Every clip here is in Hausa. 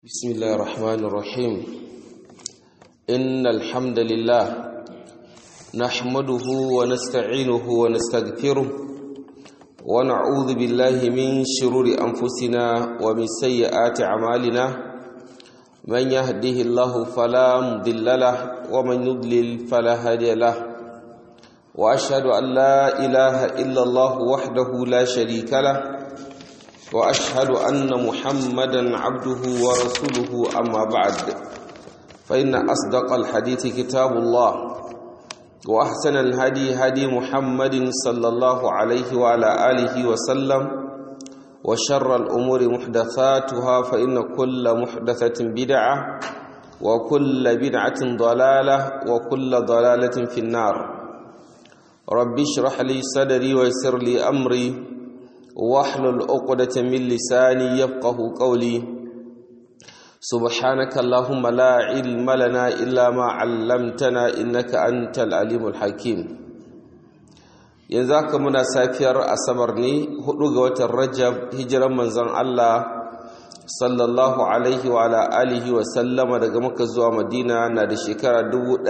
بسم الله الرحمن الرحيم إن الحمد لله نحمده ونستعينه ونستغفره ونعوذ بالله من شرور أنفسنا ومن سيئات أعمالنا من يهده الله فلا مضل له ومن يضلل فلا هادي له وأشهد أن لا إله إلا الله وحده لا شريك له واشهد ان محمدا عبده ورسوله اما بعد فان اصدق الحديث كتاب الله واحسن الهدي هدي محمد صلى الله عليه وعلى اله وسلم وشر الامور محدثاتها فان كل محدثه بدعه وكل بدعه ضلاله وكل ضلاله في النار رب اشرح لي صدري ويسر لي امري واحلل عقدة من لساني يفقه قولي سبحانك اللهم لا علم لنا إلا ما علمتنا إنك أنت العليم الحكيم yanzu haka muna safiyar asabar ne hudu ga watan rajab hijiran manzon Allah sallallahu alaihi wa ala alihi wa sallama daga maka zuwa madina na da shekara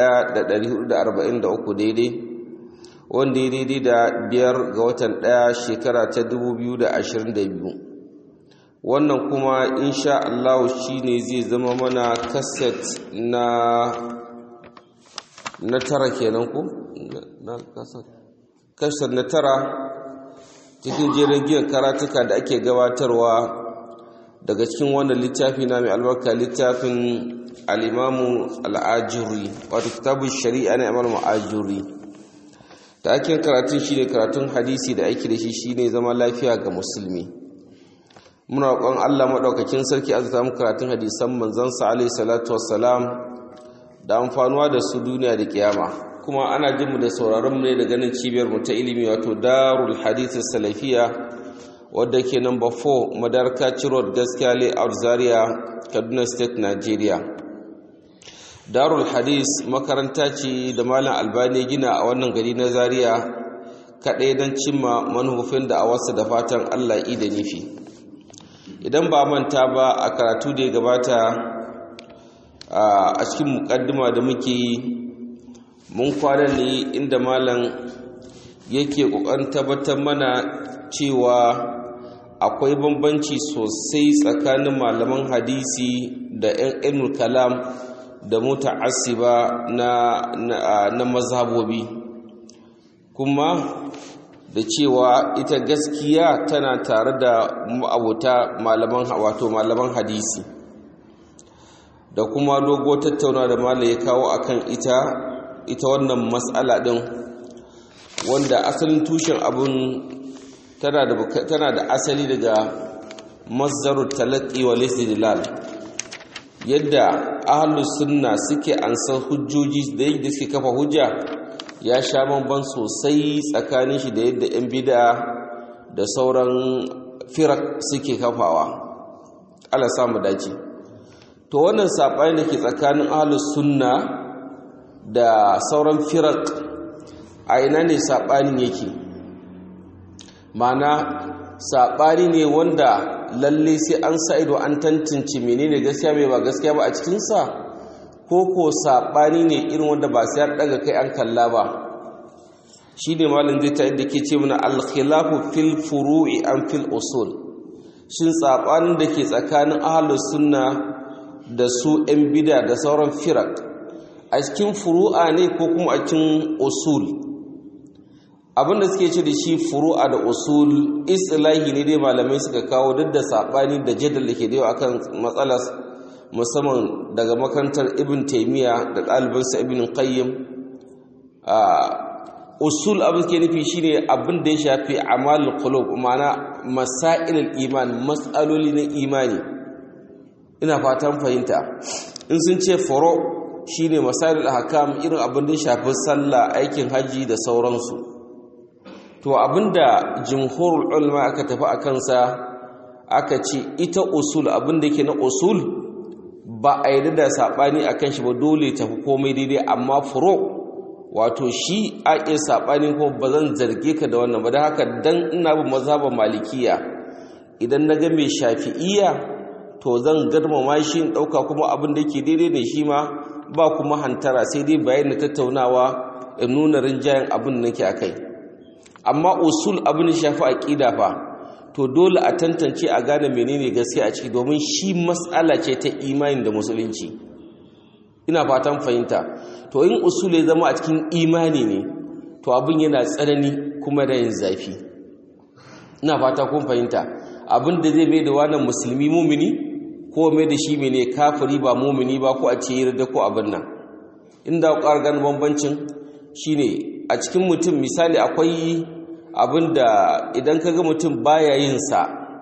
1443 daidai wanda ya daidai da biyar ga watan ɗaya shekara ta 2022 wannan kuma insha Allah shi ne zai zama mana kaset na na tara kenan ku? na kaset na tara cikin jirgin karatuka da ake gabatarwa daga cikin wannan littafi na mai albarka littafin al'imamu al'ajuri wato kitabun shari'a na imam al'ajuri taken karatun shine karatun hadisi da aiki da shi shine zama lafiya ga musulmi muna roƙon Allah madaukakin sarki azza mu karatun hadisan manzon sa alaihi salatu wassalam da amfanuwa da su duniya da kiyama kuma ana jin mu da sauraron mu ne da ganin cibiyar mu ta ilimi wato Darul Hadith Salafiya wadda ke number 4 Madarka Road Gaskiya Layout Zaria Kaduna State Nigeria darul hadis makaranta ce da malam albani gina a wannan gari na zaria kaɗai don cimma manufofin da a wasu da fatan allah da nufi idan ba manta ba a karatu da ya gabata a cikin mukaddima da muke yi mun kwana ne inda malam yake ƙoƙarin tabbatar mana cewa akwai bambanci sosai tsakanin malaman hadisi da 'yan ilmul kalam da muta'assiba na na, na mazhabobi kuma da cewa ita gaskiya tana tare da abuta malaman wato malaman hadisi da kuma dogo tattauna da malai ya kawo akan ita ita wannan matsala din wanda asalin tushen abun tana da tana da asali daga mazdarut talaqqi wal istidlal yadda ahlus sunna suke ansar hujjoji da yadda suke kafa hujja ya sha bamban sosai tsakanin shi da yadda yan bid'a da sauran firak suke kafawa Allah samu dace to wannan sabani da ke tsakanin ahlus sunna da sauran firak a ina ne sabanin yake ma'ana sabani ne wanda lalle sai an sa ido an tantance menene gaskiya mai ba gaskiya ba a cikinsa ko ko saɓani ne irin wanda ba sai an ɗaga kai an kalla ba shi ne malin zai ta yadda ke ce mana alkhilafu fil furu'i an fil usul shin saɓanin da ke tsakanin ahalus sunna da su 'yan bida da sauran firak a cikin furu'a ne ko kuma a cikin usul abinda suke ce da shi furu'a da usul islahi ne dai malamai suka kawo duk da sabani da jadal da ke da yau akan matsalar musamman daga makarantar ibn taimiyya da ɗalibinsa ibn qayyim usul abin ke nufi shine abin da ya shafi amal qulub ma'ana masailul iman matsaloli na imani ina fatan fahimta in sun ce furo shine masailul ahkam irin abin da ya shafi sallah aikin haji da sauransu to abinda jumhurul ulama aka tafi a kansa aka ce ita usul abinda yake na usul ba a yi da saɓani a kan shi ba dole tafi komai daidai amma furo wato shi a iya saɓani ko ba zan zarge ka da wannan ba da haka dan ina bin mazhaban malikiya idan na ga mai shafi'iya to zan girmama shi in ɗauka kuma abin da yake daidai ne shi ma ba kuma hantara sai dai bayan da tattaunawa in nuna rinjayen abin da nake a kai amma usul abin da shafi aƙida fa to dole a tantance a gane menene gaskiya a ciki domin shi matsala ce ta imani da musulunci ina fatan fahimta to in usul ya zama a cikin imani ne to abin yana tsanani kuma da yin zafi ina fata kun fahimta abin da zai mai da wannan musulmi mumini ko mai da shi mene kafiri ba mumini ba ko a ce yarda ko abin nan inda ƙwar gane bambancin shine a cikin mutum misali akwai abin da idan ka ga mutum baya yin sa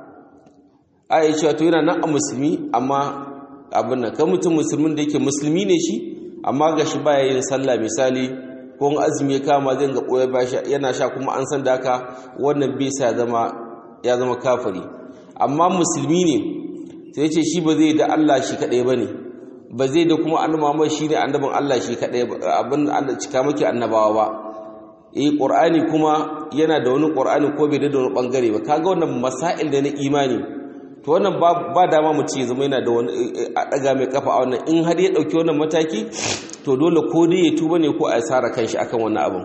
a yi cewa to yana nan a musulmi amma abin nan kan mutum musulmin da yake musulmi ne shi amma ga shi baya yin sallah misali ko azumi ya kama zai ga ɓoye yana sha kuma an san da haka wannan bai sa ya zama kafiri amma musulmi ne sai ce shi ba zai da Allah shi kaɗai ba ne ba zai da kuma annabawa shi ne annabin Allah shi kaɗai abin da cika maki annabawa ba eh qur'ani kuma yana da wani qur'ani ko bai da wani bangare ba kaga wannan masail da na imani to wannan ba dama mu ce zama yana da wani a daga mai kafa a wannan in har ya dauki wannan mataki to dole ko dai ya tuba ne ko a sara kanshi akan wannan abin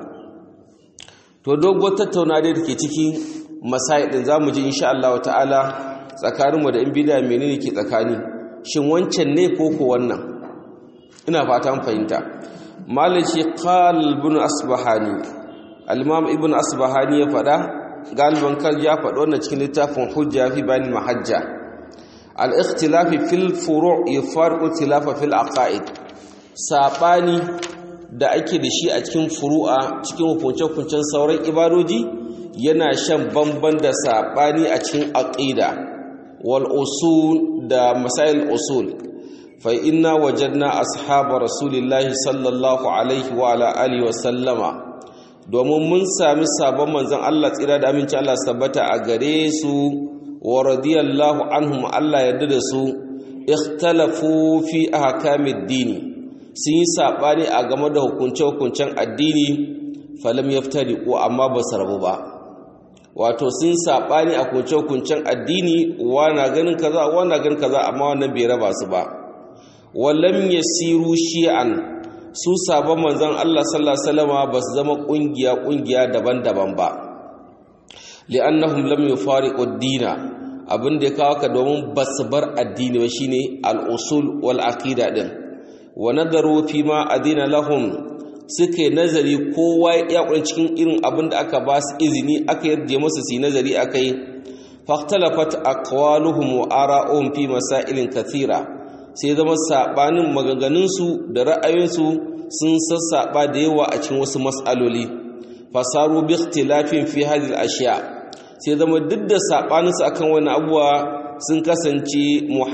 to dogo tattauna da take cikin masail din zamu ji insha Allah ta'ala tsakaninmu da in bid'a menene ke tsakani shin wancan ne ko ko wannan ina fata an fahimta malaci qal ibn asbahani al-imam ibn asbahani ya fada galiban kal ya fada wannan cikin littafin hujja fi bayan mahajja al-ikhtilaf fil furu' yafariqu ikhtilafa fil aqaid sabani da ake da shi a cikin furu'a cikin hukunce-hukuncen sauran ibadoji yana shan bamban da sabani a cikin aqida wal usul da masail usul fa inna wajadna ashaba rasulillahi sallallahu alaihi wa ala alihi wa sallama domin mun sami sabon manzon Allah tsira da aminci Allah sabbata a gare su wa radiyallahu anhum Allah yarda da su ikhtalafu fi ahkamid dini sun yi sabani a game da hukunce-hukuncen addini falam yaftariqu amma ba su rabu ba wato sun saɓani a kunce-kuncen addini wana ganin kaza wana ganin kaza amma wannan bai raba su ba wallam yasiru shi'an su sabon manzon Allah sallallahu alaihi wasallam ba su zama kungiya kungiya daban-daban ba li'annahum lam yufariqu ad-dina abin da ya kawo ka domin ba su bar addini ba shine al-usul wal aqida din wa nadaru fi ma adina lahum suke nazari kowa ya kula cikin irin abin da aka ba su izini aka yarda musu su nazari akai fahtalafat aqwaluhum wa ara'uhum fi masailin kathira sai zama sabanin maganganun su da ra'ayoyin su sun sassaba da yawa a cikin wasu mas'aloli fasaru bi ikhtilafin fi hadhihi al-ashya sai zama duk da sabanin su akan wani abuwa sun kasance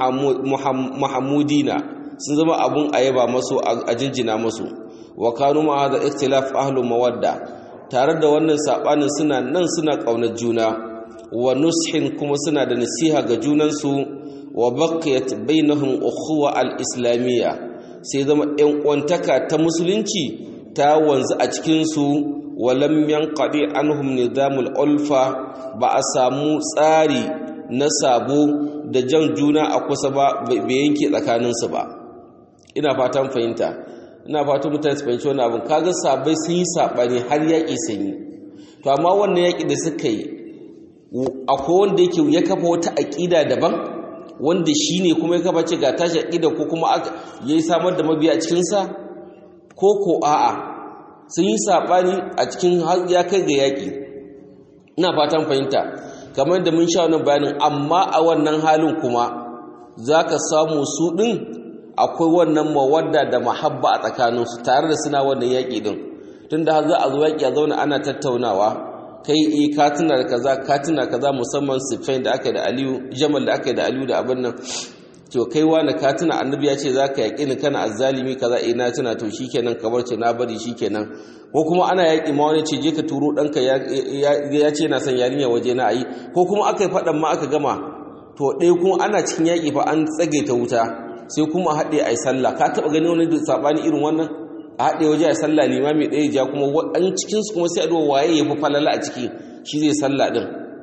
muhammudina sun zama abun ayaba masu a jinjina masu wa kanu ma hada ikhtilaf ahlu mawadda tare da wannan sabanin suna nan suna kaunar juna wa nushin kuma suna da nasiha ga junansu wa baqiyat bainahum ukhuwa al-islamiyya sai zama ɗan uwantaka ta musulunci ta wanzu a cikin su wa lam yanqadi anhum nizamul ulfa ba a samu tsari na sabo da jan juna a kusa ba bai yanke tsakaninsu ba ina fatan fahimta ina fatan mutane su fahimci wani abin kaga sabai sun yi saɓani har yaƙi sun yi to amma wannan yaƙi da suka yi akwai wanda yake ya kafa wata aƙida daban wanda shi ne kuma ya kafa ce ga tashi aƙida ko kuma ya yi samar da mabiya a cikinsa ko ko a'a sun yi saɓani a cikin har ya kai ga yaƙi ina fatan fahimta kamar da mun sha wannan bayanin amma a wannan halin kuma za ka samu su ɗin akwai wannan mawadda da mahabba a tsakaninsu tare da suna wannan yaƙi ɗin tun da za a zo yaƙi a zauna ana tattaunawa kai e ka tuna da kaza ka tuna kaza musamman sifain da aka yi da aliyu jamal da aka yi da aliyu da abin nan to kai wani ka tuna annabi ya ce za ka yaƙi ni kana azzalimi kaza e na tuna to shikenan kamar ce na bari shikenan ko kuma ana yaƙi ma wani ce je ka turo ɗanka ya ce na son yarinya waje na ayi ko kuma aka yi faɗan ma aka gama to ɗaya kuma ana cikin yaƙi fa an tsage ta wuta sai kuma haɗe a yi sallah ka taɓa gani wani saɓani irin wannan a haɗe waje a yi sallah limami ɗaya ja kuma an cikinsu kuma sai a duwa waye ya fi falala a ciki shi zai sallah ɗin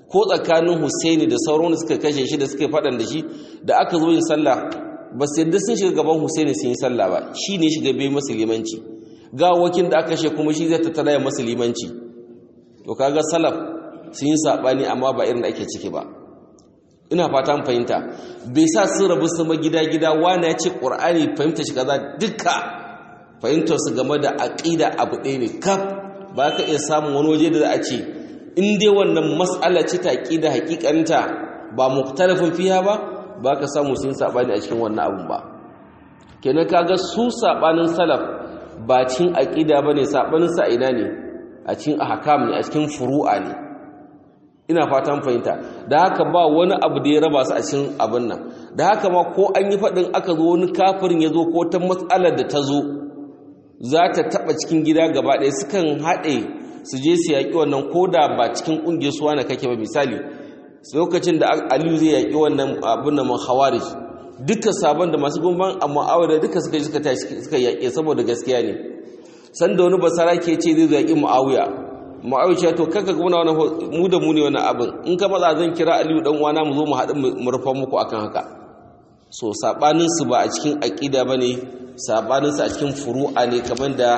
ko tsakanin Husaini da sauran da suka kashe shi da suka faɗan da shi da aka zo yin sallah ba su yadda sun shiga gaban Husaini sun yi sallah ba shi ne shiga bai masa limanci gawakin da aka kashe kuma shi zai tattara ya masa limanci to kaga salaf sun yi sabani amma ba irin da ake ciki ba ina fata mun fahimta bai sa sun rabu sama gida gida wani ya ce qur'ani fahimta shi kaza duka fahimtar su game da aqida abu ɗaya ne kaf ba ka iya samun wani waje da za a ce in dai wannan mas'ala ce ta aqida hakikanta ba muktalafin fiha ba ba ka samu sun sabani a cikin wannan abun ba kenan kaga su sabanin salaf ba cin aqida bane sabanin sa ina ne a cikin ahkam ne a cikin furu'a ne ina fatan fahimta da haka ba wani abu da ya raba su a cikin abin nan da haka ma ko an yi faɗin aka zo wani kafirin ya zo ko ta matsalar da ta zo za ta taɓa cikin gida gaba ɗaya sukan haɗe su je su yaƙi wannan ko da ba cikin ƙungiyar suwa na kake ba misali lokacin da aliyu zai yaƙi wannan abin da man hawarij duka sabon da masu gumban amma awada duka suka suka tashi suka yaƙe saboda gaskiya ne sanda wani basara ke ce zai yaƙi mu'awiya mu'awiya to kanka kuma wani mu da mu ne wani abin in ka matsa zan kira aliyu dan uwana mu zo mu haɗu mu rufa muku akan haka so sabanin su ba a cikin aqida bane sabanin su a cikin furu'a ne kamar da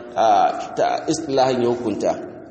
ta istilahin ya hukunta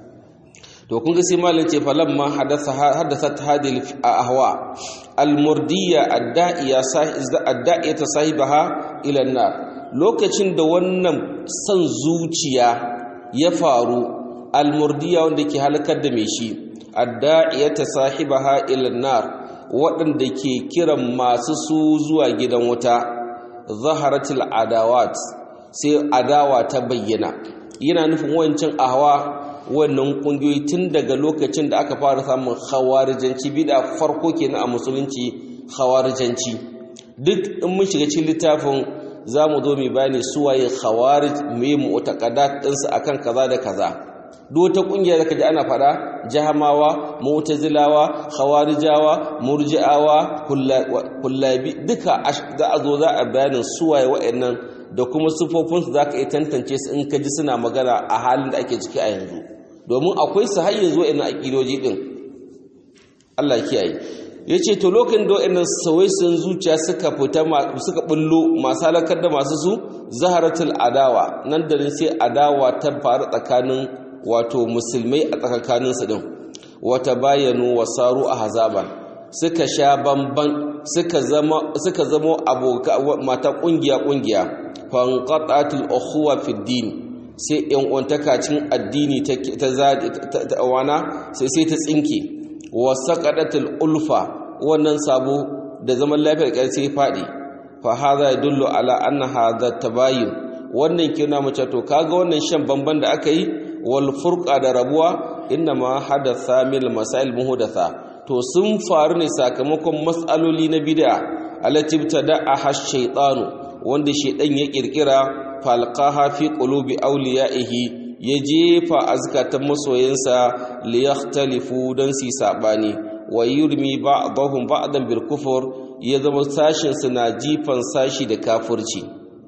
to kun ga sai malam ce falamma hadatha hadathat hadhihi ahwa almurdiya adda'iya adda'iyata sahibaha ila an-nar lokacin da wannan san zuciya ya faru almurdiya wanda ke halakar da mai shi adda'iyata sahibaha ila an-nar waɗanda ke kiran masu su zuwa gidan wuta zaharatul adawat sai adawa ta bayyana yana nufin wancan ahwa wannan kungiyoyi tun daga lokacin da aka fara samun khawarijanci bida farko kenan a musulunci khawarijanci duk in mun shiga cikin littafin zamu zo mu bayani suwaye khawarij me mu'taqadat ɗinsu akan kaza da kaza duk wata kungiya da kaji ana fada jahamawa mu'tazilawa khawarijawa murji'awa kullabi duka za a zo za a bayanin suwaye wa'annan da kuma sufofinsu za ka iya tantance su in ka ji suna magana a halin da ake ciki a yanzu domin akwai su har yanzu wa'annan aƙidoji ɗin Allah kiyaye ya ce to lokacin da wa'annan sauye sun zuciya suka fita suka bullo masu halakar da masu su zaharatul adawa nan da sai adawa ta faru tsakanin wato musulmai a tsakaninsu ɗin wata bayanu wasaru a hazaban suka sha bamban suka zama suka zama aboka mata kungiya kungiya fanqatatul ukhuwa fi din sai yan uwantaka cin addini ta ta wana sai sai ta tsinke wa saqadatul ulfa wannan sabo da zaman lafiyar kai sai fadi fa hadha yadullu ala anna hadha tabayun wannan kina mace to kaga wannan shan bamban da aka yi wal furqa da rabuwa inna ma hadatha mil masail muhdatha to sun faru ne sakamakon matsaloli na bid'a allati btada'a shaytanu wanda shaydan ya kirkira falqaha fi qulubi awliyaihi ya jefa azkatan masoyansa li yakhtalifu dan si sabani wa yurmi ba'dahum ba'dan bil kufur ya zama sashin na jifan sashi da kafirci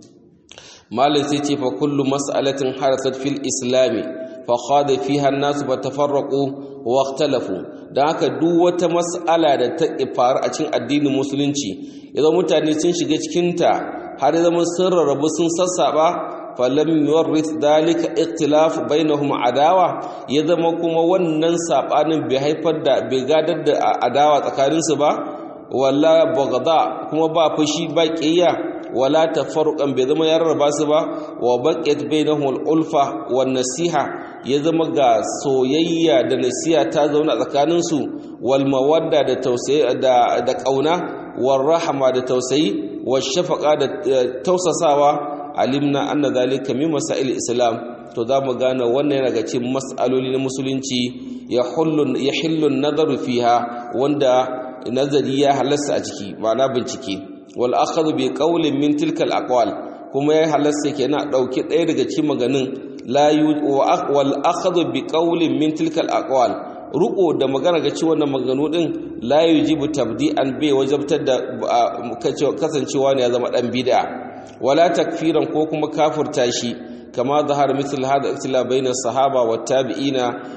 malin sai ce fa kullu mas'alatin harasat fil islami fa khada fiha an-nas fa tafarraqu wa ikhtalafu dan haka duk wata mas'ala da ta faru a cikin addinin musulunci idan mutane sun shiga cikin ta har zama sun rarrabu sun sassaba falam yuwarrith dalika ikhtilaf bainahum adawa ya zama kuma wannan sabanin bai haifar da bai gadar da adawa tsakaninsu ba wala bagada kuma ba fushi ba ƙiyya wala tafarruqan bai zama ya rarraba su ba wa baqiyat bainahum al-ulfa wan nasiha ya zama ga soyayya da nasiha ta zauna tsakanin su wal mawadda da tausayi da da kauna war rahama da tausayi wash shafaqa da tausasawa alimna anna dhalika min masail islam to za mu gane wannan yana ga cikin mas'aloli na musulunci ya hullu ya hillu nadaru fiha wanda nazari ya halasta a ciki ma'ana bincike wal akhadhu bi qawlin min tilka al aqwal kuma ya halasta kenan dauki ɗaya daga cikin maganin la wal akhadhu bi qawlin min tilka al aqwal ruko da magana ga ci wannan maganganu din la yujibu tabdi'an bai wajabtar da kasancewa ne ya zama dan bid'a wala takfiran ko kuma kafirta shi kama zahar misal hada iktila bayna sahaba wa tabi'ina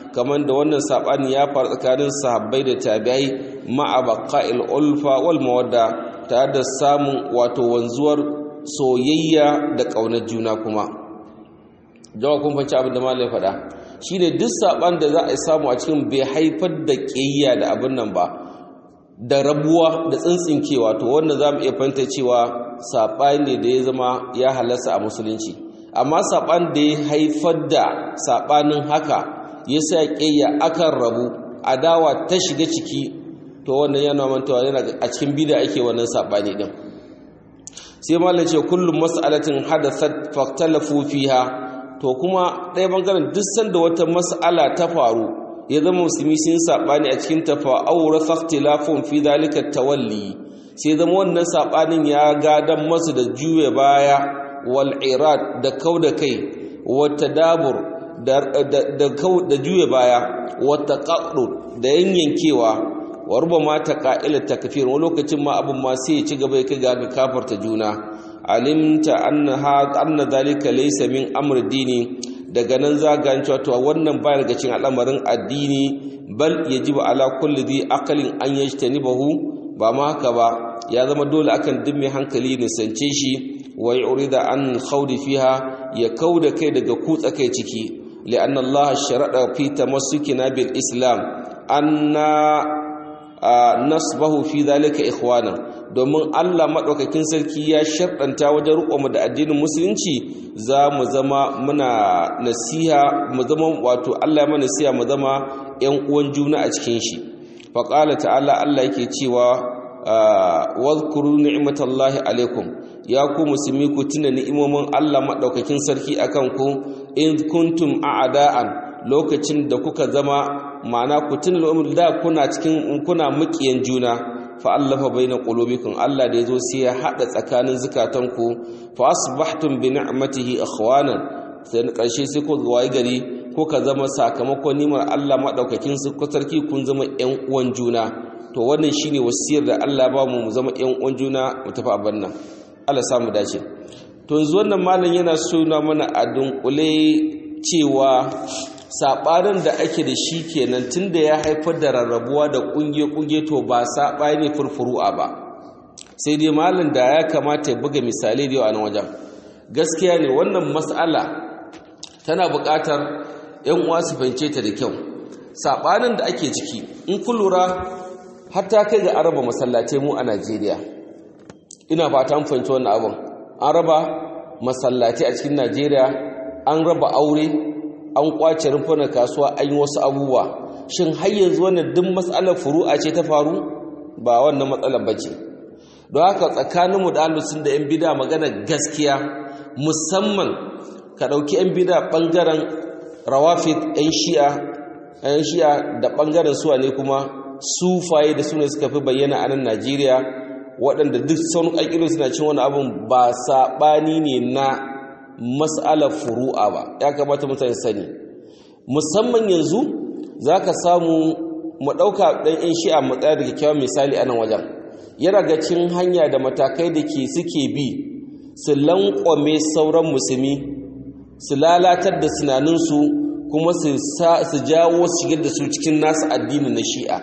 kamar da wannan sabani ya faru tsakanin sahabbai da tabi'ai ma'a baqa'il ulfa wal mawadda tare da samun wato wanzuwar soyayya da ƙaunar juna kuma jawa kun fanci abin da malai faɗa shine duk saban da za a samu a cikin bai haifar da ƙiyayya da abin nan ba da rabuwa da tsintsinkewa to wannan za mu iya fahimta cewa saɓani ne da ya zama ya halasta a musulunci amma saɓan da ya haifar da saɓanin haka ya sa ƙiyayya akan rabu adawa ta shiga ciki to wannan yana mantawa yana a cikin bida ake wannan saɓani ɗin sai malam ce kullum mas'alatin hadathat faktalafu fiha to kuma ɗaya bangaren duk sanda wata mas'ala ta faru ya zama musulmi sun saɓani a cikin tafa aure faktilafun fi dalika tawalli sai zama wannan saɓanin ya gadan masu da juya baya wal irad da kau da kai wata dabur da juya baya wata ƙaɗo da yanyankewa warba ma ta ƙa'ilar takafir wani lokacin ma abin ma sai ya ci gaba ya kai ga kafarta juna alimta anna zalika laysa min amr dini daga nan za ga cewa to wannan baya daga cikin al'amarin addini bal yajibu ala kulli dhi aqlin an yajtanibahu ba ma haka ba ya zama dole akan duk mai hankali ne sance shi wa yurida an khawdi fiha ya kauda kai daga kutsa kai ciki li'anna Allah sharada fi tamassukina bil islam anna nasbahu fi dhalika ikhwana domin Allah madaukakin sarki ya sharɗanta wajen riƙo da addinin musulunci za mu zama muna nasiha mu zama wato Allah ya mana nasiha mu zama ƴan uwan juna a cikin shi fa qala ta'ala Allah yake cewa wadhkuru ni'matallahi alaikum ya ku musulmi ku tuna ni'imomin Allah madaukakin sarki akan ku in kuntum a'da'an lokacin da kuka zama ma'ana ku tuna da kuna cikin kuna mukiyan juna fa allafa baina qulubikum Allah da yazo sai ya hada tsakanin zukatanku fa asbahtum bi ni'matihi ikhwanan sai na karshe sai ku wayi gari ko ka zama sakamakon nimar Allah madaukakin sarki kun zama ƴan uwan juna to wannan shine wasiyar da Allah ba mu mu zama ƴan uwan juna mu tafi abin nan Allah sa mu dace to yanzu wannan malam yana so na mana a dunkule cewa saɓanin da ake da shi kenan tunda ya haifar da rarrabuwa da ƙungiye-ƙungiye to ba saɓa ne furfuru'a ba sai dai malin da ya kamata ya buga misalai da yau a nan wajen gaskiya ne wannan matsala tana buƙatar 'yan uwa su fahimce ta da kyau saɓanin da ake ciki in kun lura hatta kai ga araba masallatai mu a najeriya ina fata an fahimci wannan abin an raba masallatai a cikin najeriya an raba aure an kwace rumfunan kasuwa an yi wasu abubuwa shin har yanzu wannan duk matsalar furu'a ce ta faru ba wannan matsalar ba ce don haka tsakaninmu da alusun da 'yan bida magana gaskiya musamman ka ɗauki 'yan bida ɓangaren rawafit 'yan shi'a 'yan shi'a da ɓangaren suwa ne kuma sufaye da suna suka fi bayyana a nan najeriya waɗanda duk sauran ƙaƙirin suna cin wani abin ba saɓani ne na mas'alar furu'a ba ya kamata mutane sani musamman yanzu za ka samu mu ɗauka ɗan yan shi'a matsaya da kyakkyawan misali a nan wajen yana ga cin hanya da matakai da ke suke bi su lankwame sauran musulmi su lalatar da sinaninsu kuma su jawo su shigar da su cikin nasu addini na shi'a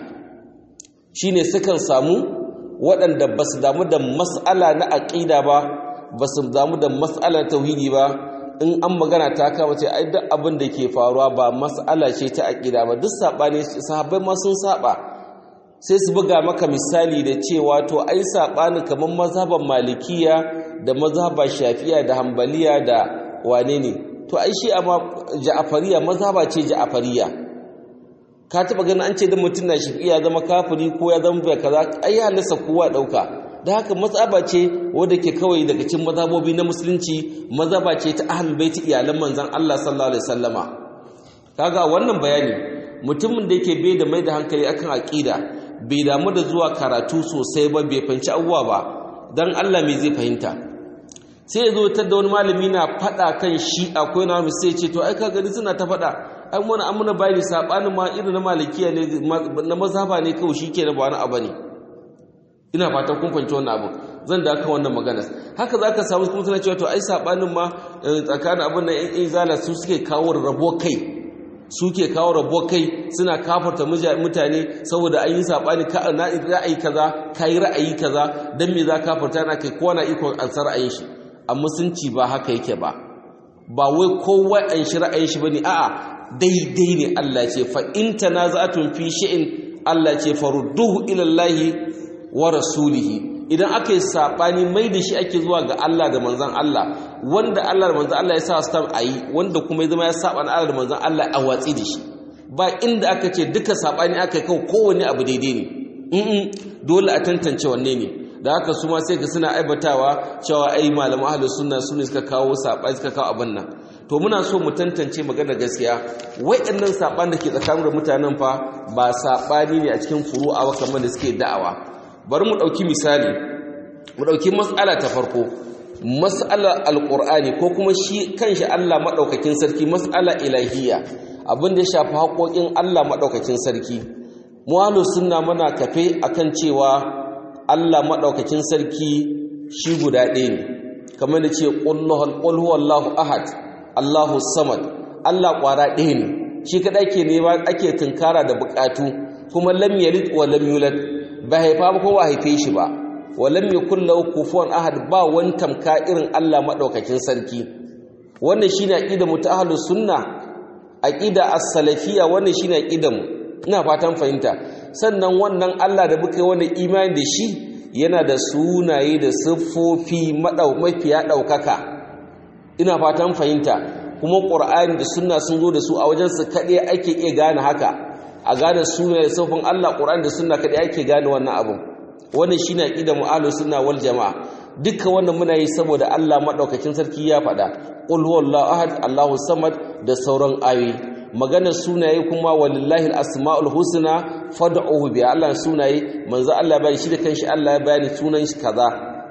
shine sukan samu waɗanda ba su damu da mas'ala na aƙida ba ba su damu da mas'alar tauhidi ba in an magana ta kama ce ai duk abin da ke faruwa ba mas'ala ce ta aqida ba duk sabani sahabbai ma sun saba sai su buga maka misali da cewa to ai sabani kamar mazhaban malikiya da mazhaban shafi'a da hanbaliya da wane ne to ai shi amma ja'afariya mazhaba ce ja'afariya ka taba ganin an ce da mutum na shafi'a zama kafiri ko ya zama bai kaza ai ya nasa kowa dauka da haka mazhaba ce wadda ke kawai daga cikin mazhabobi na musulunci mazhaba ce ta ahlul baiti iyalan manzon Allah sallallahu alaihi wasallama kaga wannan bayani mutumin da yake bai da mai da hankali akan aqida bai damu da zuwa karatu sosai ba bai fanci abuwa ba dan Allah me zai fahimta sai ya zo ta da wani malami na fada kan shi akwai na sai ce to ai ka gani suna ta fada ai mun amuna bayani sabanin ma irin na malikiya ne na mazhaba ne kawai shikenan ba wani abu ne ina fatan kun fahimci wannan abu zan da aka wannan magana haka zaka samu kuma suna cewa to ai sabanin ma tsakanin abin nan yan izala su suke kawo rabo kai suke kawo rabuwar kai suna kafarta mutane saboda an yi saɓani na ra'ayi kaza ka yi ra'ayi kaza don me za kafarta na kai kowa na ikon ansar ra'ayin shi a musunci ba haka yake ba ba wai kowa an shi ra'ayin shi bane a'a daidai ne Allah ce fa in tanaza'atun fi shay'in Allah ce farudduhu ila Allah wa rasulihi idan aka yi saɓani mai da shi ake zuwa ga Allah da manzan Allah wanda Allah da manzan Allah ya sa stamp a yi wanda kuma ya zama ya saɓa na Allah da manzan Allah a watsi da shi ba inda aka ce duka saɓani aka yi kawo kowane abu daidai ne in dole a tantance wanne ne da haka su ma sai ka suna aibatawa cewa ai malaman ahlus sunna su ne suka kawo saɓani suka kawo abin nan to muna so mu tantance magana gaskiya wa'annan saɓani da ke tsakanin mutanen fa ba saɓani ne a cikin furu'a kamar da suke da'awa bari mu ɗauki misali mu ɗauki matsala ta farko matsalar alƙur'ani ko kuma shi kanshi Allah maɗaukakin sarki matsala ilahiyya abin da ya shafi haƙoƙin Allah maɗaukakin sarki muhalu suna mana kafe akan cewa Allah maɗaukakin sarki shi guda ɗaya ne kamar da ce ƙul huwallahu ahad Allahu samad Allah ƙwara ɗaya ne shi kaɗai ke nema ake tunkara da buƙatu kuma lam yalid wa lam yulad ba haifa ba ko ba haife shi ba walam yakul lahu kufuwan ahad ba wani tamka irin Allah madaukakin sarki wannan shine aqida mu ta ahlus sunna aqida as-salafiyya wannan shine aqida mu ina fatan fahimta sannan wannan Allah da muka yi wannan imani da shi yana da sunaye da siffofi madau mafiya daukaka ina fatan fahimta kuma qur'ani da sunna sun zo da su a wajen su kade ake iya gane haka a gane sunaye siffofin Allah qur'ani da sunna kade ake gane wannan abun wannan shine aqidar mu'ahlus sunna wal jamaa dukkan wannan muna yi saboda Allah madaukakin sarki ya faɗa qul huwallahu ahad Allahu samad da sauran ayoyi maganar sunaye kuma walillahi asmaul husna fad'uhu bi Allah sunaye manzo Allah bai shi da kanshi Allah ya bayani sunan shi kaza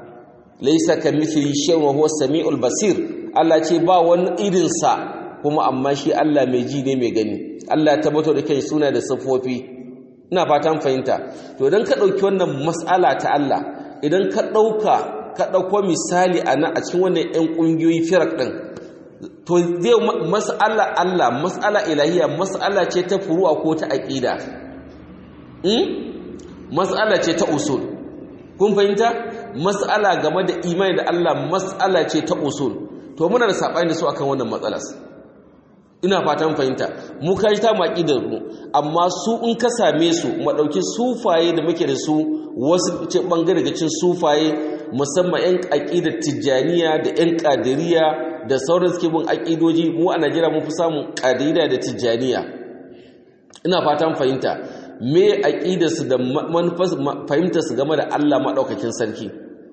laysa kamithli shay'un wa huwa samiul basir Allah ce ba wani irin sa kuma amma shi Allah mai ji ne mai gani Allah ya tabbatar da kai suna da sifofi ina fatan fahimta to idan ka ɗauki wannan mas'ala ta Allah idan ka ɗauka ka ɗauko misali a nan a cikin wannan 'yan ƙungiyoyi firak ɗin to zai mas'ala Allah mas'ala ilahiya mas'ala ce ta furu'a ko ta aƙida mas'ala ce ta usul kun fahimta mas'ala game da imani da Allah mas'ala ce ta usul to muna da saɓani da su akan wannan matsalar ina fatan fahimta mu kai ta maki da mu amma su in ka same su mu dauki sufaye da muke da su wasu ce bangare daga cikin sufaye musamman yan aqidar tijaniya da yan qadiriyya da sauran suke bin aqidoji mu a Najeriya mun fi samun qadiriyya da tijaniya ina fatan fahimta me aqidar su da manufar fahimtar su game da Allah madaukakin sarki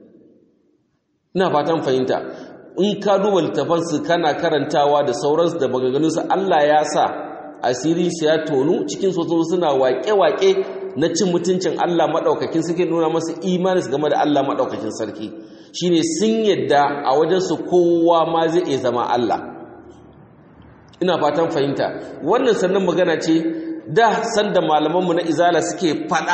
ina fatan fahimta in ka duba littafansu kana karantawa da sauransu da maganganunsu Allah ya sa asiri su ya tonu cikin soso suna waƙe-waƙe na cin mutuncin Allah maɗaukakin suke nuna masu imanis game da Allah maɗaukakin sarki shine sun yadda a wajensu kowa ma zai iya zama Allah ina fatan fahimta wannan sannan magana ce da sanda malamanmu na izala suke faɗa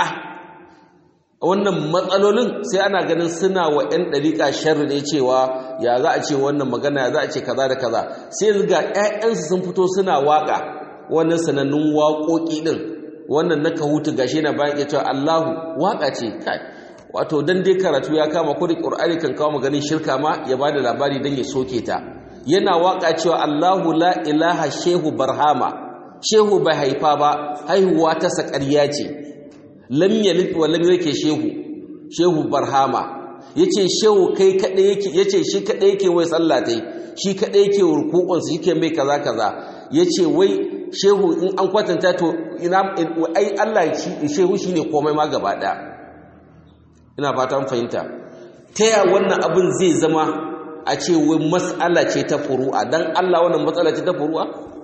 wannan matsalolin sai ana ganin suna wa 'yan ɗariƙa sharri ne cewa ya za a ce wannan magana ya za a ce kaza da kaza sai ga 'ya'yansu sun fito suna waƙa wannan sanannun waƙoƙi ɗin wannan na kahutu gashi na bayan ya cewa Allahu waƙa ce kai wato dan dai karatu ya kama ko da Qur'ani kan kawo maganin shirka ma ya bada labari dan ya soke ta yana waƙa cewa Allahu la ilaha shehu barhama shehu bai haifa ba haihuwa ta saƙarya ce lam yalid wa lam yake shehu shehu barhama yace shehu kai kadai yake yace shi kadai yake wai sallah tai shi kadai yake rukukun su yake mai kaza kaza yace wai shehu in an kwatanta to ina ai Allah shi shehu shine komai ma gaba daya ina fata mun fahimta taya wannan abin zai zama a ce wai mas'ala ce ta furu'a dan Allah wannan matsala ce ta furu'a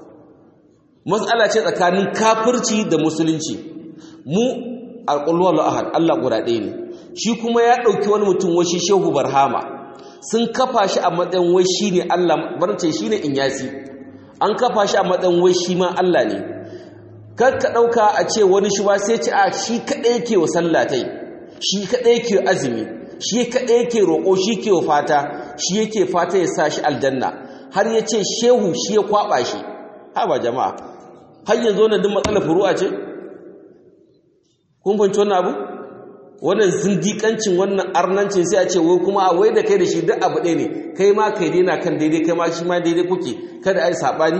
mas'ala ce tsakanin kafirci da musulunci mu alƙulwar ahad Allah guda ɗaya ne shi kuma ya ɗauki wani mutum washi shehu barhama sun kafa shi a matsayin wai shi ne Allah barce shi ne inyasi an kafa shi a matsayin wai shi ma Allah ne kar ka ɗauka a ce wani shi ba sai ce a shi kaɗai yake wa sallatai shi kaɗai yake azumi shi kaɗai yake roƙo shi ke fata shi yake fata ya sa shi aljanna har ya ce shehu shi ya kwaɓa shi ha ba jama'a har yanzu wannan duk matsalar furu'a ce kun fahimci wannan abu wannan zindikancin wannan arnancin sai a ce wai kuma a wai da kai da shi duk abu ɗaya ne kai ma kai daina kan daidai kai ma shi ma daidai kuke kada a yi saɓani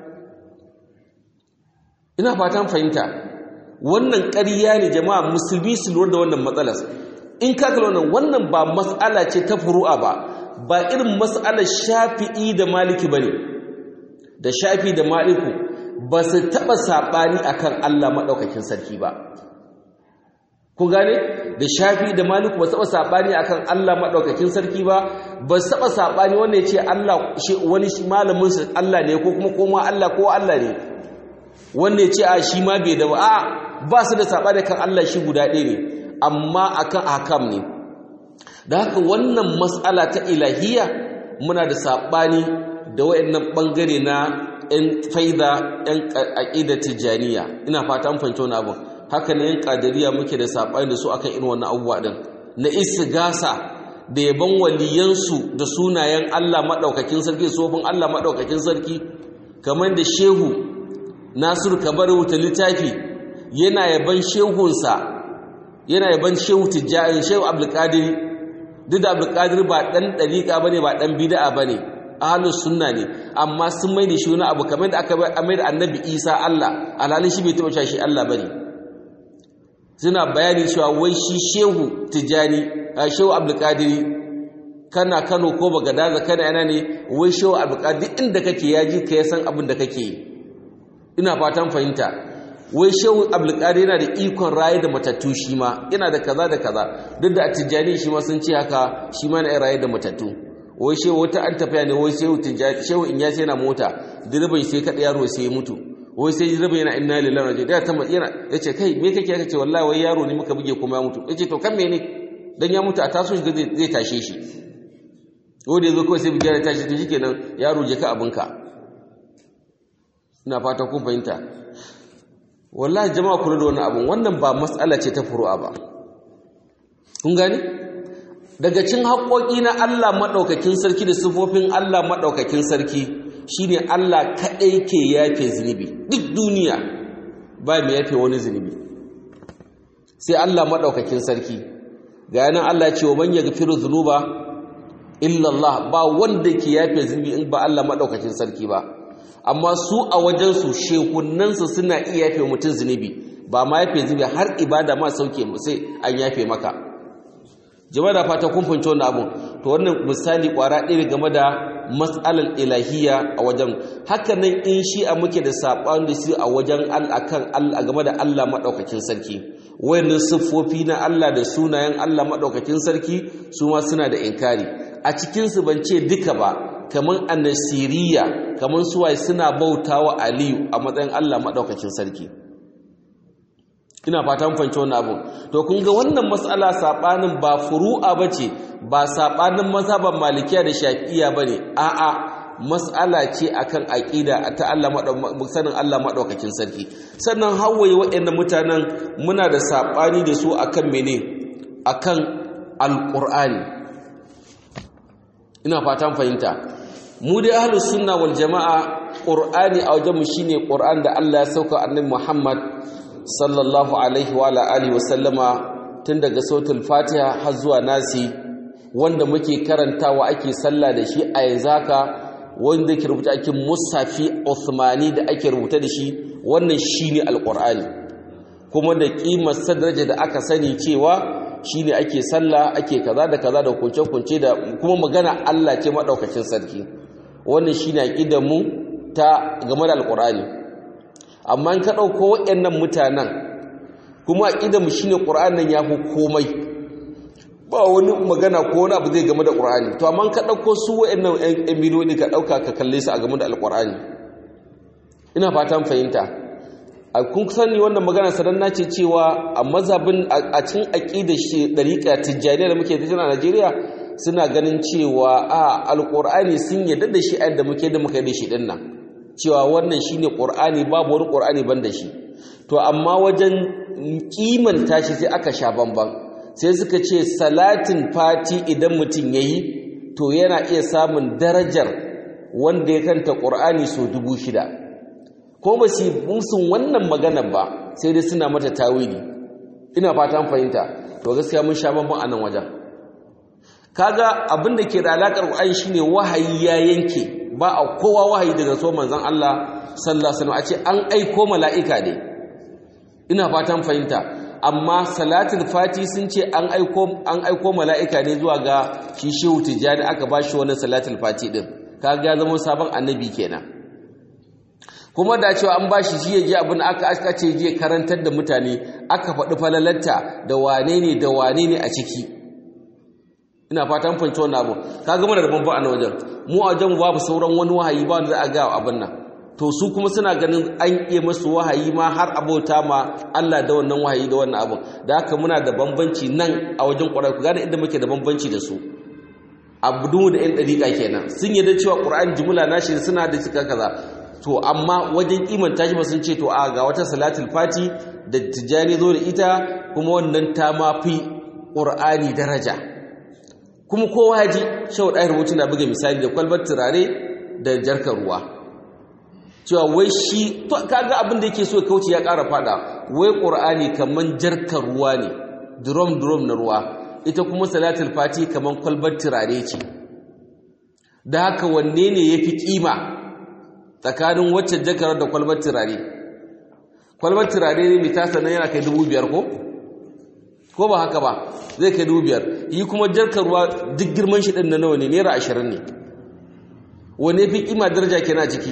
ina fatan fahimta wannan ƙarya ne jama'a musulmi su lura da wannan matsalar in ka kalla wannan wannan ba mas'ala ce ta furu'a ba ba irin mas'alar shafi'i da maliki bane da shafi da maliku ba su taɓa saɓani akan Allah maɗaukakin sarki ba ku gane da shafi da maliku ba su taɓa saɓani akan Allah maɗaukakin sarki ba ba su taɓa saɓani wanda ya ce Allah wani malamin su Allah ne ko kuma koma Allah ko Allah ne wanda ya ce a shi ma bai da ba a ba su da saɓani kan Allah shi guda ɗaya ne amma akan hakam ne da haka wannan matsala ta ilahiyya muna da saɓani da wayannan ɓangare na 'yan faida 'yan aƙida tijjaniya ina fata an fahimci wani abin haka ne 'yan ƙadariya muke da saɓani da su akan irin wannan abubuwa ɗin na gasa da yaban waliyansu da sunayen Allah maɗaukakin sarki sofin Allah maɗaukakin sarki kamar da shehu nasiru kabar wuta littafi yana yaban shehunsa yana yaban shehu tijjani shehu abdulkadir duk da abdulkadir ba ɗan ɗariƙa ba ne ba ɗan bida'a ba ne ahalus sunna ne amma sun mai da shi wani abu kamar da aka mai da annabi isa allah alhalin shi bai taɓa cewa shi allah ba ne suna bayani cewa wai shi shehu tijjani a shehu abdulkadiri kana kano ko bagadaza kana yana ne wai shehu abdulkadir inda kake ya ji ka ya san abin da kake yi ina fatan fahimta wai shehu abdulkadir yana da ikon raye da matattu shi ma yana da kaza da kaza duk da a tijjani shi ma sun ce haka shi ma na raye da matattu wai shehu wata an tafiya ne wai shehu tijjani shehu in ya sai na mota direban sai kaɗa yaro sai ya mutu wai sai direban yana inna lillahi raji da ta yana yace kai me kake ya ce wallahi wai yaro ne muka buge kuma ya mutu yace to kan mene dan ya mutu a taso shi zai tashe shi wanda yazo kawai sai buge ya tashi to shikenan yaro je ka abinka ina fata kun fahimta wallahi jama'a kula da wannan abun wannan ba mas'ala ce ta furu'a ba kun gane daga cin haƙoƙi na Allah maɗaukakin sarki da sifofin Allah maɗaukakin sarki shine Allah kaɗai ke yafe zunubi duk duniya ba mai yafe wani zunubi sai Allah maɗaukakin sarki ga yanan Allah ce wa man yaghfiru dhunuba illa Allah ba wanda ke yafe zunubi in ba Allah maɗaukakin sarki ba amma su a wajensu shehunansu suna iya yafe mutum zunubi ba ma yafe zunubi har ibada ma sauke sai an yafe maka jama'a da fata kun fahimci wannan abun to wannan misali kwara ɗaya game da mas'alar ilahiyya a wajen haka nan in shi a muke da saɓan da su a wajen akan Allah game da Allah maɗaukakin sarki wayannan siffofi na Allah da sunayen Allah maɗaukakin sarki su ma suna da inkari a cikinsu ban ce duka ba kamar annasiriya kamar suwaye suna bautawa aliyu a matsayin Allah maɗaukakin sarki ina fatan fanci wannan abu to kun ga wannan matsala sabanin ba furu'a bace ba sabanin mazhaban malikiya da shafi'iya bane a'a mas'ala ce akan aqida ta Allah sanin Allah madaukakin sarki sannan hawaye waɗannan mutanen muna da sabani da su akan mene akan alqur'ani ina fatan fahimta mu dai ahlus sunna wal jamaa qur'ani a wajenmu shine qur'an da Allah ya sauka annabi Muhammad sallallahu alaihi wa alihi wa sallama tun daga sautul fatiha har zuwa nasi wanda muke karantawa ake sallah da shi a yanzu haka wanda ke rubuta ake musafi Uthmani da ake rubuta da shi wannan shine alqur'ani kuma da kimar sadraja da aka sani cewa shine ake sallah ake kaza da kaza da kunce-kunce da kuma magana Allah ce madaukakin sarki wannan shine aqidar mu ta game da alqur'ani amma in ka ɗauko waɗannan mutanen kuma mu shi ne ƙura'an ya fi komai ba wani magana ko wani abu zai game da ƙura'ani to amma ka ɗauko su waɗannan ‘yan miliyoyi ka ɗauka ka kalle su a game da alƙura'ani ina fatan fahimta a kun sani wannan magana sadanna ce cewa a mazhabin a cikin aƙidar shi ɗariƙa tijjaniya da muke tafiya a najeriya suna ganin cewa a alƙur'ani sun yadda da shi a yadda muke da muka yi da shi ɗin nan cewa wannan shine qur'ani babu wani qur'ani banda shi to amma wajen kimanta shi sai aka sha bamban sai suka ce salatin fati idan mutum yayi to yana iya samun darajar wanda ya kanta qur'ani so dubu shida ko ba su musun wannan magana ba sai dai suna mata tawili ina fatan fahimta to gaskiya mun sha bamban a nan wajen kaga abin da ke da alaƙar Qur'ani shine wahayi ya yanke ba a kowa wahayi daga so manzon Allah sallallahu alaihi wasallam a ce an aiko mala'ika ne ina fatan fahimta amma salatul fati sun ce an aiko an aiko mala'ika ne zuwa ga shi shehu tijani aka ba shi wannan salatul fati din kaga ya zama sabon annabi kenan kuma da cewa an ba shi shi ya ji abin aka aka ce je karantar da mutane aka faɗi falalarta da wane ne da wane ne a ciki ina fatan fahimci wannan abu kaga muna da bambam a wajen mu a wajen babu sauran wani wahayi ba wanda za a ga abin nan to su kuma suna ganin an iya masu wahayi ma har abota ma Allah da wannan wahayi da wannan abin da haka muna da bambanci nan a wajen ƙwarar ku gane inda muke da bambanci da su abu da yan ɗariƙa kenan sun yi da cewa ƙur'ani jumla nashi suna da cika kaza to amma wajen imanta shi ba sun ce to a ga wata salatul fati da tijjani zo da ita kuma wannan ta ma fi ƙur'ani daraja kuma kowa ya ji shawar ɗaya rubutu na buga misali da kwalbar turare da jarkar ruwa cewa wai shi kaga abin da yake so kauce ya ƙara fada wai ƙur'ani kaman jarkar ruwa ne drum drum na ruwa ita kuma salatul fati kaman kwalbar turare ce da haka wanne ne yafi kima tsakanin wacce jakar da kwalbar turare kwalbar turare ne mai tasa nan yana kai dubu biyar ko ko ba haka ba zai kai dubu biyar yi kuma jarkar ruwa duk girman shi ɗin na nawa ne naira ashirin ne wane fi kima daraja kenan a ciki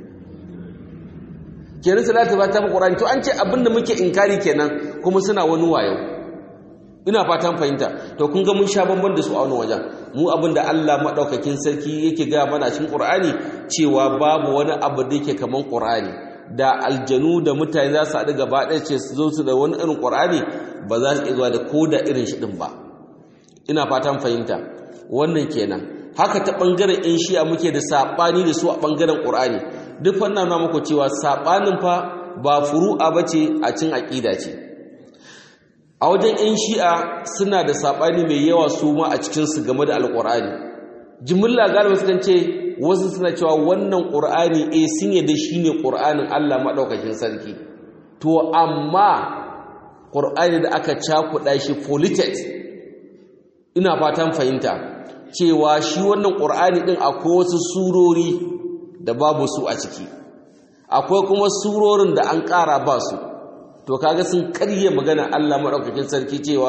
kenan salatu ba ta qur'ani to an ce abinda muke inkari kenan kuma suna wani wayo ina fatan fahimta to kun ga mun sha bamban da su a wani wajen mu abinda Allah madaukakin sarki yake ga mana cikin qur'ani cewa babu wani abu da yake kaman qur'ani da aljanu da mutane za su haɗu gaba ɗaya ce su zo su da wani irin qur'ani ba za su iya zuwa da koda irin shi din ba ina fatan fahimta wannan kenan haka ta ɓangaren in shi'a muke da saɓani da su a ɓangaren ƙur'ani duk wannan na muku cewa saɓanin fa ba furu'a ba ce a cin aƙida ce a wajen in shi'a suna da saɓani mai yawa su ma a cikinsu game da alƙur'ani jimilla galiba sukan ce wasu suna cewa wannan ƙur'ani eh sun yadda shi ne ƙur'anin allah maɗaukakin sarki to amma ƙur'ani da aka cakuɗa shi politet ina fatan fahimta cewa shi wannan ƙur'ani ɗin akwai wasu surori da babu su a ciki akwai kuma surorin da an ƙara ba su to kaga sun karye magana Allah maɗaukakin sarki cewa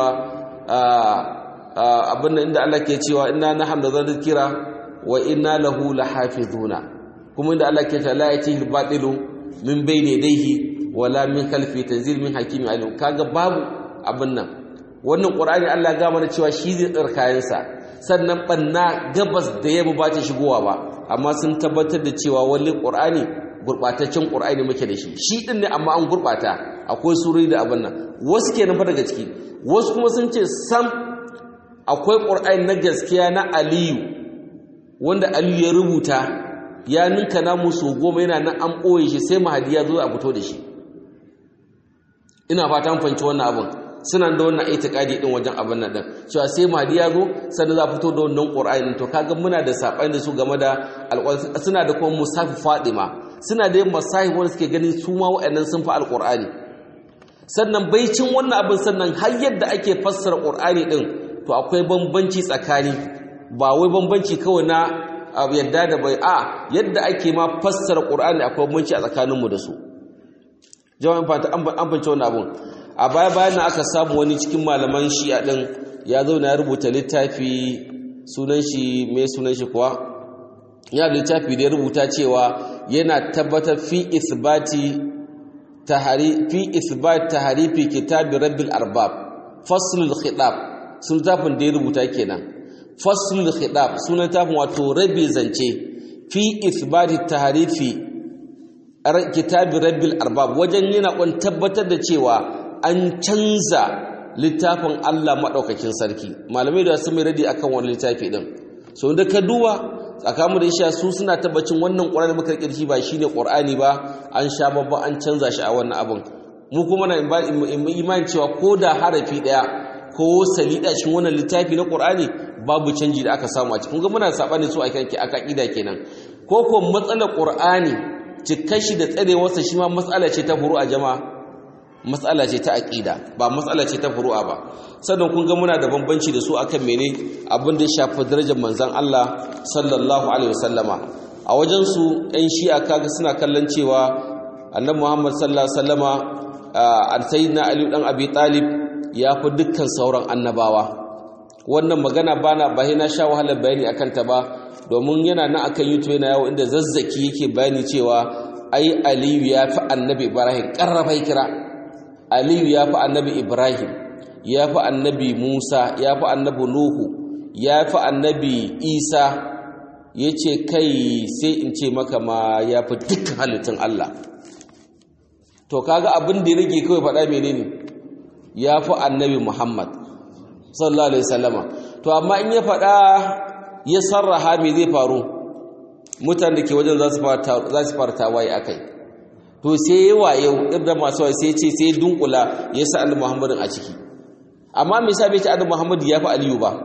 abin da inda Allah ke cewa inna nahnu dhikra wa inna lahu lahafizuna kuma inda Allah ke cewa la yatihi al-batilu min bayni yadayhi wala min khalfi tanzil min hakimin alim kaga babu abin nan wannan ƙur'ani Allah ga mana cewa shi zai tsar kayansa sannan banna gabas da yamma ba ta shigowa ba amma sun tabbatar da cewa wani ƙur'ani gurɓataccen ƙur'ani muke da shi shi ɗin ne amma an gurɓata akwai surori da abin nan wasu ke nufa daga ciki wasu kuma sun ce sam akwai ƙur'ani na gaskiya na aliyu wanda aliyu ya rubuta ya ninka namu so goma yana nan an ɓoye shi sai mahadi ya zo a fito da shi ina fata an fahimci wannan abin suna da wannan itikadi din wajen abin nan din cewa sai mahdi ya zo sannan za fito da wannan qur'ani to kaga muna da sabani da su game da alqur'ani suna da kuma musafi fadima suna da yin masahi wanda suke ganin su ma wa'annan sun fi alqur'ani sannan baicin wannan abin sannan har yadda ake fassara qur'ani din to akwai bambanci tsakani ba wai bambanci kawai na yadda da bai a yadda ake ma fassara qur'ani akwai bambanci a tsakaninmu da su jawabin fata an bance wannan abun a baya bayan na aka samu wani cikin malaman shi'a din ya zo na rubuta littafi sunan shi mai sunan shi kuwa ya littafi da ya rubuta cewa yana tabbatar fi isbati tahari fi isbat taharifi kitabi rabbil arbab faslul khitab sun tafin da ya rubuta kenan faslul khitab sunan tafin wato rabi zance fi isbati taharifi kitabi rabbil arbab wajen yana kun tabbatar da cewa an canza littafin Allah maɗaukakin sarki malamai da sun mai radi akan wani littafi ɗin so da ka duba tsakamu da isha su suna tabbacin wannan ƙwararri muka ƙirshi ba shi ne ƙwar'ani ba an sha babba an canza shi a wannan abin mu kuma na imani cewa ko da harafi ɗaya ko salida shi wannan littafi na ƙwar'ani babu canji da aka samu a cikin ga muna saɓani su a ƙida kenan ko ko matsalar ƙwar'ani cikar shi da tsarewarsa shi ma matsala ce ta furu'a jama'a matsala ce ta aqida ba matsala ce ta furu'a ba sannan kun ga muna da bambanci da su akan mene abin da ya shafi darajar manzon Allah sallallahu alaihi wasallama a wajen su ɗan shi'a kaga suna kallon cewa annabi Muhammad sallallahu alaihi wasallama sayyidina Ali dan Abi Talib ya fi dukkan sauran annabawa wannan magana bana ba na sha wahalar bayani akan ta ba domin yana nan akan YouTube yana yawo inda zazzaki yake bayani cewa ai Aliyu ya fi annabi Ibrahim karrafai kira Aliyu ya fi annabi Ibrahim ya fi annabi Musa ya fi annabi Nuhu ya fi annabi Isa ya ce kai sai in ce maka ma ya fi dukkan halittun Allah to kaga abin da ya rage kawai faɗa menene ya fi annabi Muhammad sallallahu alaihi wasallama to amma in ya faɗa ya sarraha me zai faru mutane da ke wajen za su fara tawaye akai to sai yi wayo da masu wayo sai ce sai dunkula ya sa annabi muhammadin a ciki amma me yasa bai ce annabi muhammad ya fi aliyu ba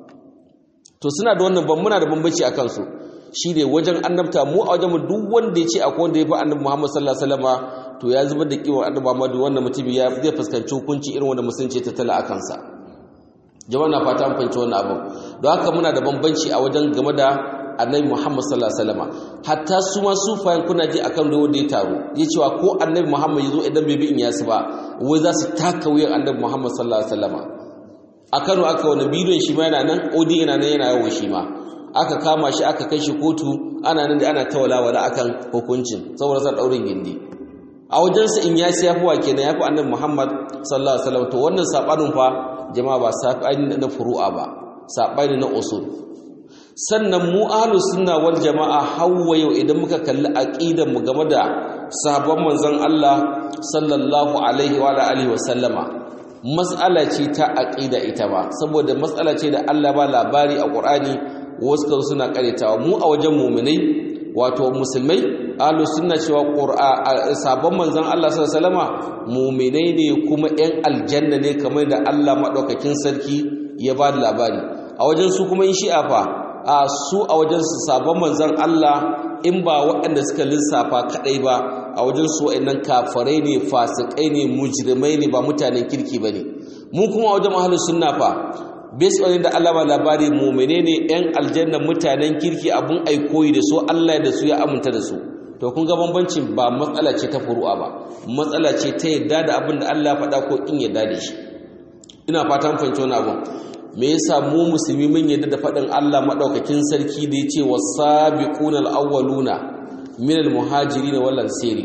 to suna da wannan ban muna da bambanci akan su shine wajen annabta mu a wajen mu duk wanda ya ce akwai wanda ya fi annabi muhammad sallallahu alaihi wasallama to ya zubar da kiwon annabi muhammad wannan mutum ya zai fuskanci hukunci irin wanda musulunci ta tala akan sa jama'a na fata an fahimci wannan abin don haka muna da bambanci a wajen game da annabi Muhammad sallallahu alaihi wasallam hatta su ma sufayan kuna ji akan da wanda ya taro ya cewa ko annabi Muhammad yazo idan bai bi in yasu ba wai za su taka wuyan annabi Muhammad sallallahu alaihi wasallam a Kano aka wani bidiyon shi ma yana nan odi yana nan yana yawo shi ma aka kama shi aka kai shi kotu ana nan da ana tawalawa da akan hukuncin saboda sa daurin gindi a wajensa in yasi yafi wa kenan yafi annabi Muhammad sallallahu alaihi wasallam to wannan sabanin fa jama'a ba sabani na furu'a ba sabani na usul sannan mu ahlus sunna wal jama'a hawwa yau idan muka kalli aqidar mu game da sahabban manzon Allah sallallahu alaihi wa alihi wa sallama mas'ala ce ta aqida ita ba saboda mas'ala ce da Allah ba labari a Qur'ani wasu kan suna karetawa mu a wajen mu'minai wato musulmai ahlus sunna cewa qur'a sabon manzon Allah sallallahu alaihi wasallama mu'minai ne kuma ɗan aljanna ne kamar da Allah madaukakin sarki ya ba da labari a wajen su kuma in shi'a fa a su a wajen su sabon manzon Allah in ba waɗanda suka lissafa kadai ba a wajen su waɗannan kafirai ne fasikai ne mujrimai ne ba mutanen kirki bane mu kuma a wajen ahlus sunna fa based on da Allah ba labari mu'mine ne ɗan aljanna mutanen kirki abun aikoyi da su Allah da su ya aminta da su to kun ga bambancin ba matsala ce ta furu'a ba matsala ce ta yadda da abin da Allah faɗa ko in yadda da shi ina fatan fahimci wani abun me yasa mu musulmi mun yadda da faɗin Allah madaukakin sarki da yace was-sabiquna al-awwaluna min al-muhajirin wal ansari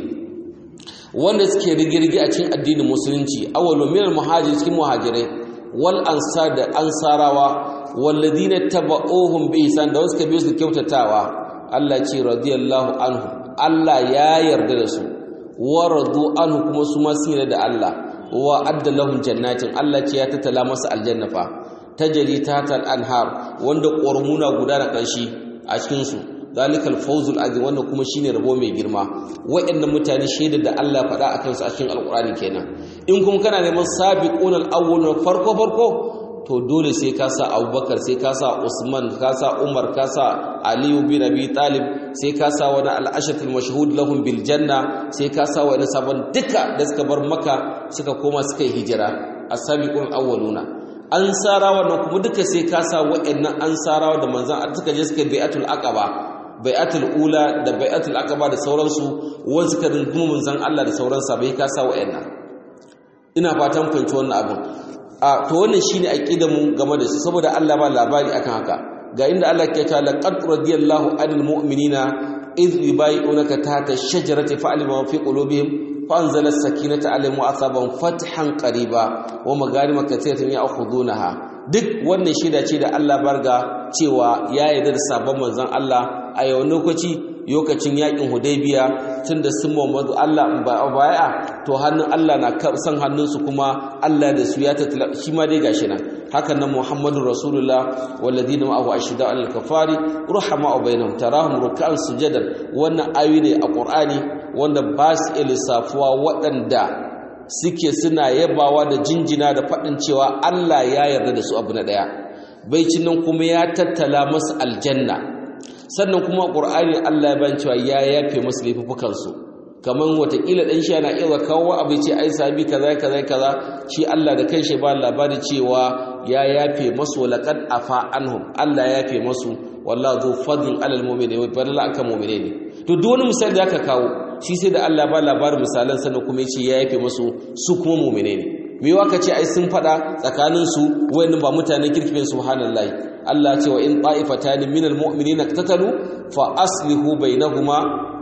wanda suke rigirgi a cikin addinin musulunci awwalu min al-muhajirin cikin muhajirai wal ansar da ansarawa walladina taba'uhum bi ihsan da wasu biyo su kyautatawa Allah ce radiyallahu anhu Allah ya yarda da su wa radu anhu kuma su ma sun yarda da Allah wa adda lahum jannatin Allah ce ya tattala masa aljanna fa tajri tahtal anhar wanda qormuna guda da kanshi a cikin su zalikal fawzul azim wanda kuma shine rabo mai girma waɗannan mutane shaidar da Allah faɗa akan su a cikin alqur'ani kenan in kuma kana neman sabiqunal awwalun farko farko to dole sai ka sa abubakar sai ka sa usman ka sa umar ka sa aliyu bin abi talib sai ka sa wani al'ashatul mashhud lahum bil janna sai ka sa wani sabon duka da suka bar maka suka koma suka yi hijira as-sabiqun awwaluna ansarawa nan kuma duka sai ka sa wa'annan ansarawa da manzon suka je suka bai'atul aqaba bai'atul ula da bai'atul aqaba da sauransu wanda suka rungumi manzon Allah da sauransa bai ka sa wa'annan ina fatan fahimci wannan abin a to wannan shine aqidar mu game da su saboda Allah ba labari akan haka ga inda Allah ke ta laqad radiyallahu anil mu'minina idh yubayyi'unaka tahta ash-shajarati fa'alima ma fi qulubihim فأنزل السكينة عليهم وأصابهم فتحا قريبا ومغارم كثيرة يأخذونها duk wannan shida ce da Allah barga cewa ya yarda da sabon manzon Allah a yau lokaci lokacin yakin Hudaybiya tunda sun Muhammadu Allah baya to hannun Allah na san hannunsu kuma Allah da su ya tattala shi ma dai gashi nan hakan nan Muhammadur Rasulullah walladina ma'ahu ashida al kafari ruhama bainahum tarahum ruk'an sujadan wannan ayoyi ne a Qur'ani wanda ba su lissafuwa waɗanda suke suna yabawa da jinjina da faɗin cewa Allah ya yarda da su abu na ɗaya baicin nan kuma ya tattala masu aljanna sannan kuma qur'ani Allah ya ban cewa ya yafe musu laifukan su kaman watakila dan shi yana iya kawo abu ce ai sabi kaza kaza kaza shi Allah da kai shi ba labari cewa ya yafe masu laqad afa anhum Allah ya yafe masu wallahu zu fadlin alal mu'minin wa badala akan mu'mine ne to duk wani misali da aka kawo shi sai da Allah ba labarin misalan sannan kuma yace ya yafe masu su kuma mu'mine ne me waka ce ai sun fada tsakanin su wayannan ba mutanen kirkin subhanallahi Allah ce wa in ta'ifatan minal mu'minina qatatalu fa aslihu bainahuma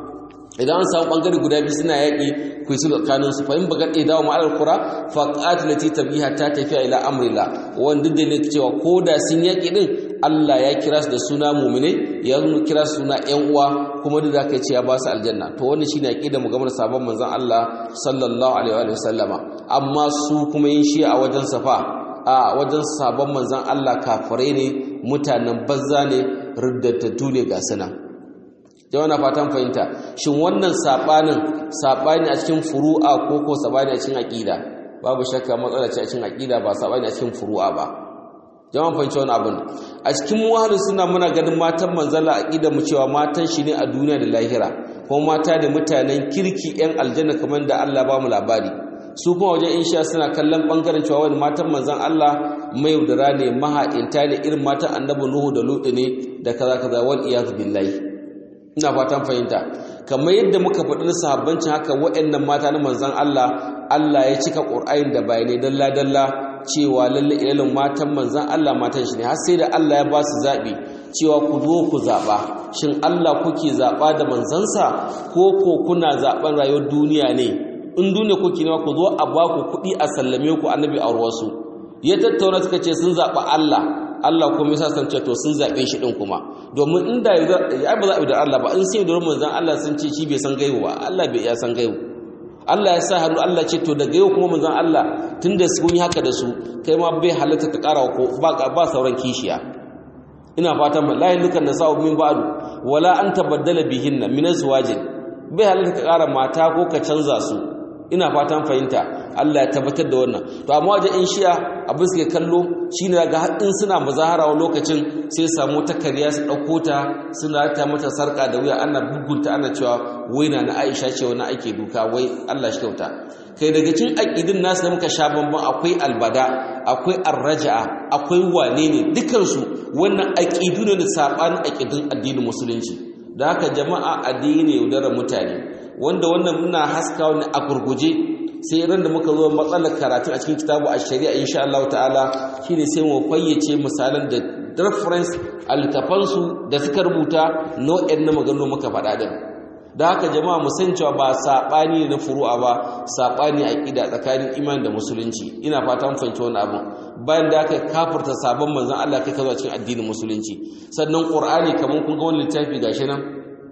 idan an samu bangare guda biyu suna yaƙi ku yi sulhu tsakanin su fa in bagat idawa ma al qura fa qatilati tabiha ta tafiya ila amrillah wanda da ne cewa ko da sun yaƙi din Allah ya kira su da suna mu'mine ya kira su suna ƴan uwa kuma da zaka ce ya ba su aljanna to wannan shine aqida mu gamar sabon manzon Allah sallallahu alaihi wa sallama amma su kuma yin shi a wajen safa a wajen sabon manzon Allah kafirai ne mutanen banza ne riddattu ne ga sunan jama'a na fatan fahimta shin wannan sabanin sabani a cikin furu'a ko ko sabani a cikin aqida babu shakka matsala ce a cikin aqida ba sabani a cikin furu'a ba jama'a fahimci wannan abin a cikin muhalin suna muna ganin matan manzala aqida mu cewa matan shi ne a duniya da lahira ko mata da mutanen kirki yan aljanna kamar da Allah ba mu labari su kuma wajen insha suna kallon bangaren cewa wani matan manzan Allah mai yaudara ne maha'inta ne irin matan annabi Nuhu da Lutu ne da kaza kaza wal iyaz billahi ina fatan fahimta kamar yadda muka faɗi na sahabbancin haka waɗannan mata na manzan Allah Allah ya cika Qur'ani da bayanai dalla dalla cewa lalle ilalin matan manzan Allah matan shi ne har sai da Allah ya ba su zaɓi cewa ku zo ku zaɓa shin Allah kuke zaɓa da manzansa ko ko kuna zaɓen rayuwar duniya ne in duniya kuke ne ku zo a ba ku kuɗi a sallame ku annabi a wasu ya tattauna suka ce sun zaɓa Allah Allah kuma ya san ce to sun zaɓe shi ɗin kuma domin inda ya ba zaɓi da Allah ba in sai da manzan Allah sun ce shi bai san gaibu ba Allah bai ya san gaibu Allah ya sa hannu Allah ce to daga yau kuma manzan Allah tunda sun yi haka da su kai ma bai halatta ka ƙara ko ba sauran kishiya ina fatan la yalukan nasa'u min ba'du wala an tabaddala bihinna min azwajin bai halatta ka ƙara mata ko ka canza su ina fatan fahimta Allah ya tabbatar da wannan to amma wajen in shi'a abin suke kallo shine daga haɗin suna mazahara wa lokacin sai samu ta kariya su ɗauko ta suna ta mata sarƙa da wuya ana bugunta ana cewa wai na na Aisha ce wani ake duka wai Allah shi kyauta kai daga cikin aqidin nasu da muka sha bamban akwai albada akwai arraja'a akwai wane ne dukansu wannan aqidu ne da sabanin aqidin addinin musulunci da haka jama'a addini yaudarar mutane wanda wannan muna haska wani a gurguje sai ran da muka zo matsalar karatu a cikin kitabu a shari'a insha Allah ta'ala shine sai mu fayyace misalan da reference altafansu da suka rubuta nau'in na maganganu muka faɗa din da haka jama'a mu san cewa ba sabani ne na furu'a ba sabani aqida tsakanin iman da musulunci ina fata mun fahimci wannan abun bayan da aka kafirta sabon manzon Allah kai kazo cikin addinin musulunci sannan qur'ani kaman kun ga wannan littafi gashi nan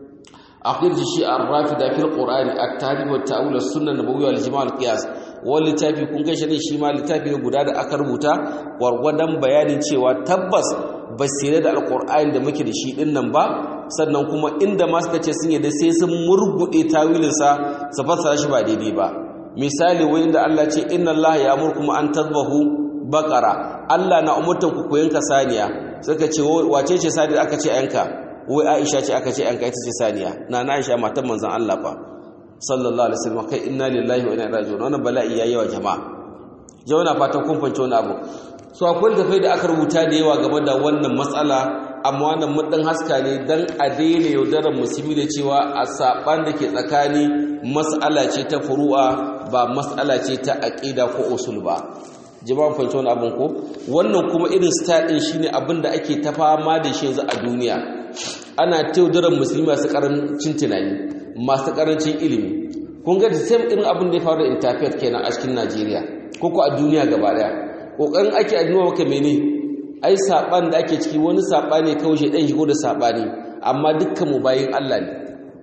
akhir shi ar-rafida fil qur'ani at-tarikh wa at-ta'wil as-sunnah nabawiyya wal jama' al-qiyas wani littafi kun gashi ne shi ma littafi ne guda da aka rubuta gwargwadon bayanin cewa tabbas basire da alqur'ani da muke da shi din nan ba sannan kuma inda ma suka ce sun yadda sai sun murgude tawilinsa su fassara shi ba daidai ba misali wai inda Allah ce inna Allah ya amurkum an tadbahu baqara Allah na umurtan ku ku yanka saniya suka ce wace ce saniya aka ce yanka wai Aisha ce aka ce yanka ita ce saniya na na Aisha matan manzon Allah fa sallallahu alaihi wasallam kai inna lillahi wa inna ilaihi raji'un wannan bala'i yayi wa jama'a jama'a na fatan kun fahimci wani abu so akwai tafai da aka rubuta da yawa game da wannan matsala amma wannan mudin haska ne dan a daina yaudarar musulmi da cewa a saban da ke tsakani mas'ala ce ta furu'a ba mas'ala ce ta aqida ko usul ba jama'an fahimci wani abin ko wannan kuma irin style din shine abin da ake ta fama da shi yanzu a duniya ana taudarar musulmi masu karancin tunani masu karancin ilimi kun ga the same irin abin da ya faru da interfaith kenan a cikin Najeriya ko ko a duniya gaba daya kokarin ake addu'a maka mene ai saban da ake ciki wani sabani kawai shi dan shigo da sabani amma dukkan mu bayin Allah ne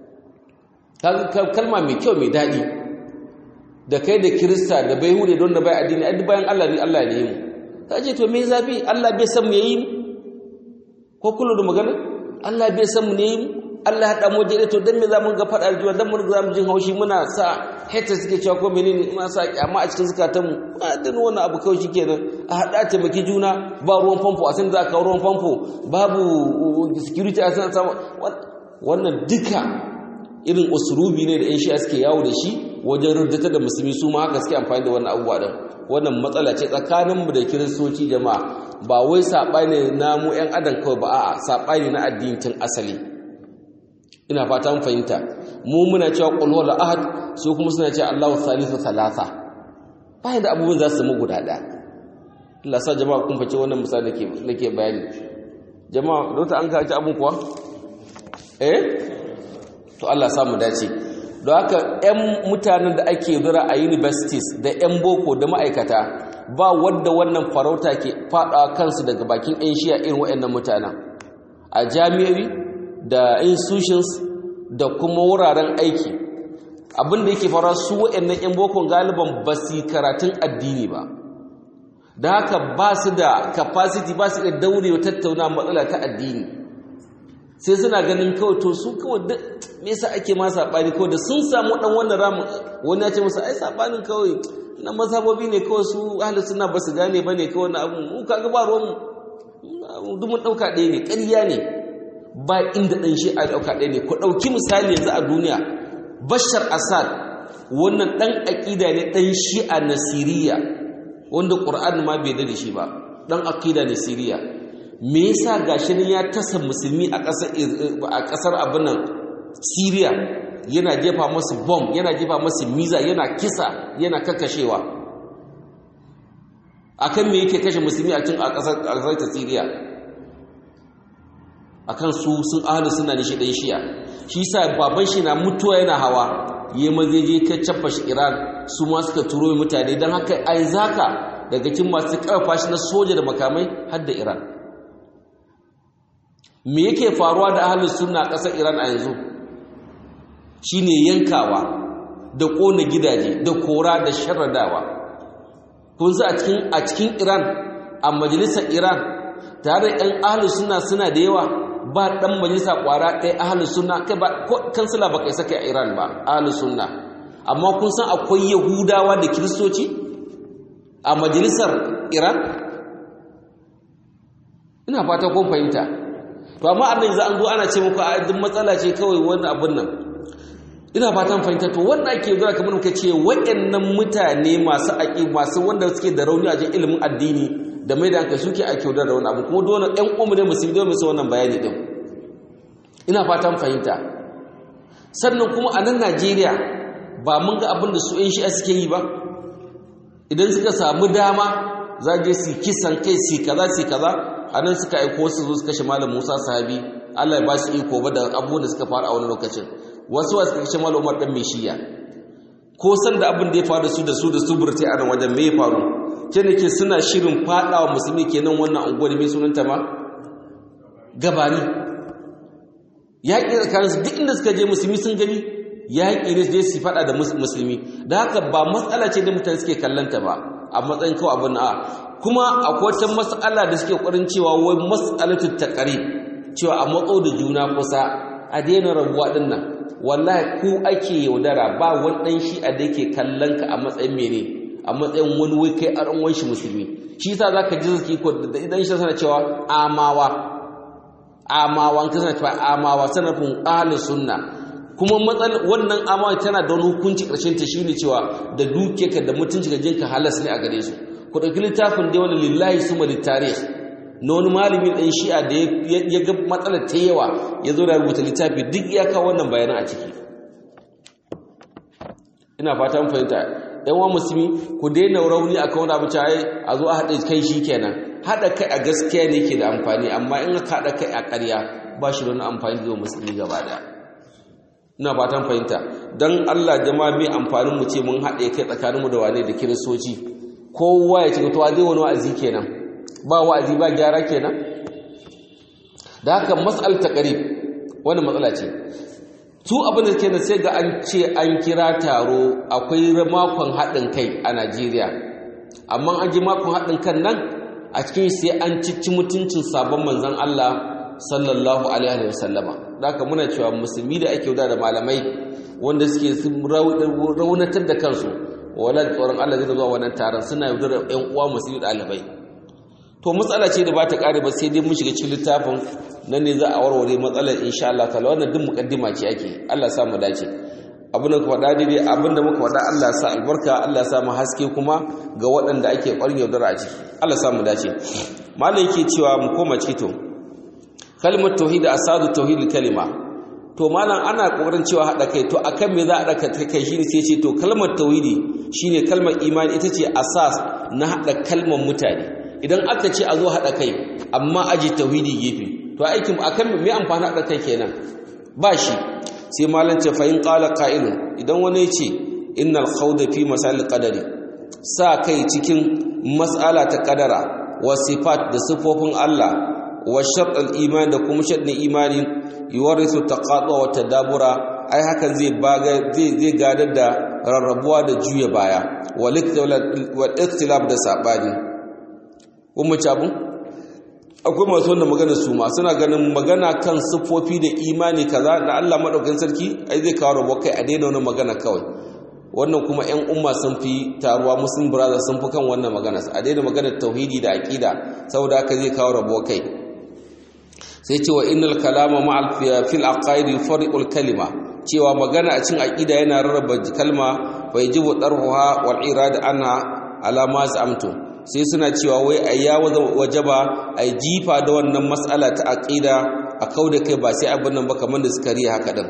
kalma mai kyau mai dadi da kai da kirista da bai hude don da bai addini ai bayan Allah ne Allah ne mu kaje to me zafi Allah bai san mu yayi ko kullu da magana Allah bai san mu ne Allah ya haɗa mu jere to dan me za mu ga faɗa da juna dan mun za mu jin haushi muna sa hate suke cewa ko menene muna sa kyama a cikin zukatan mu a dan wannan abu kawai shikenan a haɗa taimaki juna ba ruwan famfo a san za ka ruwan famfo babu security a san wannan duka irin usulubi ne da yan shi'a suke yawo da shi wajen ruddata da musulmi su ma haka suke amfani da wannan abubuwa din wannan matsala ce tsakaninmu da kiristoci jama'a ba wai saɓani na mu 'yan adam kawai ba a saɓani na addinin asali ina fata mun fahimta mu muna cewa qul huwal ahad su kuma suna cewa Allahu thalithu thalatha bayan da abubuwan za su mu guda ɗaya Allah sa jama'a kun fice wannan misali nake nake bayani jama'a dota an kaci abun kuwa eh to Allah sa mu dace don haka 'yan mutanen da ake zura a universities da 'yan boko da ma'aikata ba wadda wannan farauta ke fada kansu daga bakin 'yan shiya irin waɗannan mutanen a jami'ai da institutions da kuma wuraren aiki abinda yake fara su waɗannan 'yan bokon galiban ba su karatun addini ba da haka ba su da capacity ba su da daurewa tattauna matsala ta addini sai suna ganin kawai to su kawai duk me yasa ake ma sabani kawai da sun samu dan wannan ramu wani ya ce musu ai sabanin kawai na mazhabobi ne kawai su ahli sunna ba su gane bane kawai na abu mu kaga ba ruwan mu duk mun dauka ɗaya ne ƙarya ne ba inda dan shi a dauka ɗaya ne ku dauki misali yanzu a duniya Bashar Assad wannan dan aqida ne dan shi'a na Siriya wanda Qur'ani ma bai da shi ba dan aqida ne Siriya me yasa gashi nan ya tasa musulmi a ƙasar a ƙasar abin nan Syria yana jefa masu bomb yana jefa masu miza yana kisa yana kakkashewa akan me yake kashe musulmi a cikin a ƙasar ƙasar ta Syria akan su sun ahlu suna ne shi dan shiya shi yasa baban shi na mutuwa yana hawa yayi mazeje ka cappa shi Iran su ma suka turo mutane dan haka ai zaka daga cikin masu karfa shi na soja da makamai har da Iran me yake faruwa da ahlus sunna ƙasar Iran a yanzu shine yankawa da ƙona gidaje da kora da sharradawa kun sa a cikin a cikin Iran a majalisar Iran tare da ɗan ahlus sunna suna da yawa ba ɗan majalisa ƙwara ɗaya ahlus sunna kai ba kansila ba kai saka a Iran ba ahlus sunna amma kun san akwai Yahudawa da Kiristoci a majalisar Iran ina fata kun fahimta to amma annan za an zo ana ce muku a duk matsala ce kawai wani abun nan ina fatan fahimta to wanda ake zuwa kamar muka ce waɗannan mutane masu aƙi masu wanda suke da rauni a cikin ilimin addini da mai da hankali suke ake da wani abu kuma dole ɗan umu ne musulmi dole musu wannan bayani din ina fatan fahimta sannan kuma a nan Najeriya ba mun ga abin da su ƴan shi'a suke yi ba idan suka samu dama za je su kisan kai su kaza su kaza anan suka aiko su zo su kashe malam Musa sahabi Allah ya ba su iko ba da abubuwan da suka faru a wani lokacin wasu wasu suka kashe malam Umar dan Meshiya ko san da abin da ya faru su da su da su burtai a nan wajen me ya faru ke nake suna shirin fadawa musulmi kenan wannan unguwar mai sunanta ma gabani yaƙi tsakanin su duk inda suka je musulmi sun gani yaƙi ne je su faɗa da musulmi da haka ba matsala ce da mutane suke kallanta ba a matsayin kawai abin a kuma akwai wata matsala da suke ƙwarin cewa wai matsalatu taqrib cewa a matso da juna kusa a daina rabuwa din nan wallahi ku ake yaudara ba wani dan shi a da yake kallon ka a matsayin mene a matsayin wani wai kai a ran shi musulmi shi yasa zaka ji zaki ko da idan shi sana cewa amawa amawa kan sana cewa amawa sanafin ahlus sunna kuma matsal wannan amawa tana da wani hukunci karshen ta shine cewa da dukiyarka da mutunci ga jinka halas ne a gare su ku dauki littafin da wani lillahi suma litarih na wani malamin ɗan shi'a da ya ga matsalar ta yawa ya zo da rubuta littafi duk ya kawo wannan bayanan a ciki ina fata mun fahimta yan wa musulmi ku daina rauni a kan wani abu caye a zo a haɗa kai shi kenan haɗa kai a gaskiya ne ke da amfani amma in aka haɗa kai a ƙarya ba shi da wani amfani da musulmi gaba ɗaya ina fatan fahimta don allah jama'a mai amfanin mu ce mun haɗe kai tsakaninmu da wane da kiristoci kowa ya ce to zai wani wa'azi kenan ba wa'azi ba gyara kenan da haka mas'al taqrib wani matsala ce su abin da kenan sai ga an ce an kira taro akwai makon haɗin kai a Najeriya amma an ji makon haɗin kan nan a cikin sai an cici mutuncin sabon manzon Allah sallallahu alaihi wasallama haka muna cewa musulmi da ake da malamai wanda suke raunatar da kansu wala tsoron Allah zai zuwa wannan taron suna yaudar ƴan uwa musulmi ɗalibai to matsala ce da ba ta ƙare ba sai dai mun shiga cikin littafin nan ne za a warware matsalar insha Allah ta'ala wannan duk mukaddima ce ake Allah sa mu dace abin da ku faɗa daidai abin da muka faɗa Allah sa albarka Allah sa mu haske kuma ga waɗanda ake ƙwarin yaudara a ciki Allah sa mu dace malam yake cewa mu koma ciki to kalmar tauhid asadu tauhid kalima to malam ana kokarin cewa hada kai to akan me za a daka kai shine sai ce to kalmar tauhidi shine kalmar imani ita ce asas na hada kalmar mutane idan aka ce a zo hada kai amma aji tauhidi gefe to aikin akan me amfani hada kai kenan ba shi sai malam ce fa in qala qa'ilun idan wani ya ce innal khawda fi masal qadari sa kai cikin mas'ala ta kadara wa sifat da sifofin Allah wa sharɗin imani da kuma sharɗin imani yuwarisu taqatu wa tadabura ai hakan zai baga zai zai gadar da rarrabuwa da juya baya wal ikhtilaf da sabani kuma cabu akwai masu wannan magana su ma suna ganin magana kan siffofi da imani kaza da Allah madaukakin sarki ai zai kawo rabo kai a daina wannan magana kawai wannan kuma ƴan umma sun fi taruwa muslim brothers sun fi kan wannan magana a daina maganar tauhidi da aqida saboda haka zai kawo rabo kai sai ce wa innal kalama ma'al fil aqaid yufariqul kalima cewa magana a cikin aqida yana rarraba kalma fa yajibu darhuha wal irad anha ala ma zamtu sai suna cewa wai ayya wajaba ai jifa da wannan mas'ala ta aqida a kauda kai ba sai abin nan ba kamar da suka riya haka din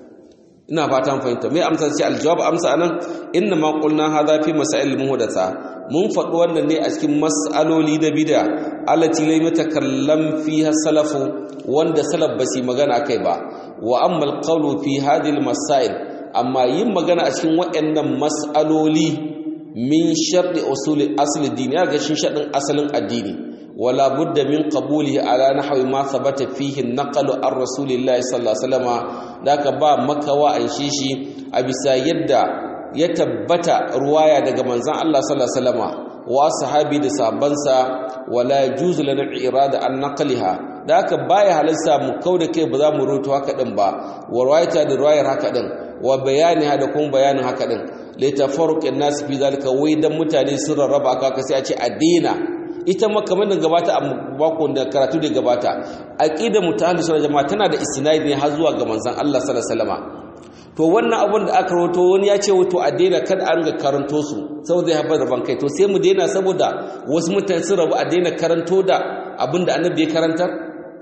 ina fatan fahimta mai amsa ce aljawab amsa anan inna ma qulna hadha fi masail muhdatha mun faɗi wannan ne a cikin mas'aloli da bid'a allati lam yatakallam fiha salafu wanda salaf ba su magana kai ba wa amma alqawlu fi hadhihi almasail amma yin magana a cikin waɗannan mas'aloli min sharɗi usuli asli dini ya ga shin shaɗin asalin addini wala budda min qabulihi ala nahwi ma thabata fihi naqalu ar rasulillahi sallallahu alaihi wasallam daka ba makawa an shi shi a bisa yadda ya tabbata ruwaya daga manzon Allah sallallahu alaihi wasallam wa sahabi da sabansa wala yajuzu lana irada an naqliha da haka baya halarsa mu kauda kai ba za mu roto haka din ba wa ruwayata da ruwayar haka din wa bayani da kuma bayanin haka din litafarruqin nas fi zalika wai dan mutane sun rarraba aka sai a ce a daina ita ma kamar da gabata a bako da karatu da gabata aqidar mutahallis sunna jama'a tana da isnadi ne har zuwa ga manzon Allah sallallahu alaihi wasallam to wannan abun da aka rawato wani ya ce wato a daina kada an ga karanto su saboda zai haifar da bankai to sai mu daina saboda wasu mutane sun rabu a daina karanto da abin da annabi ya karantar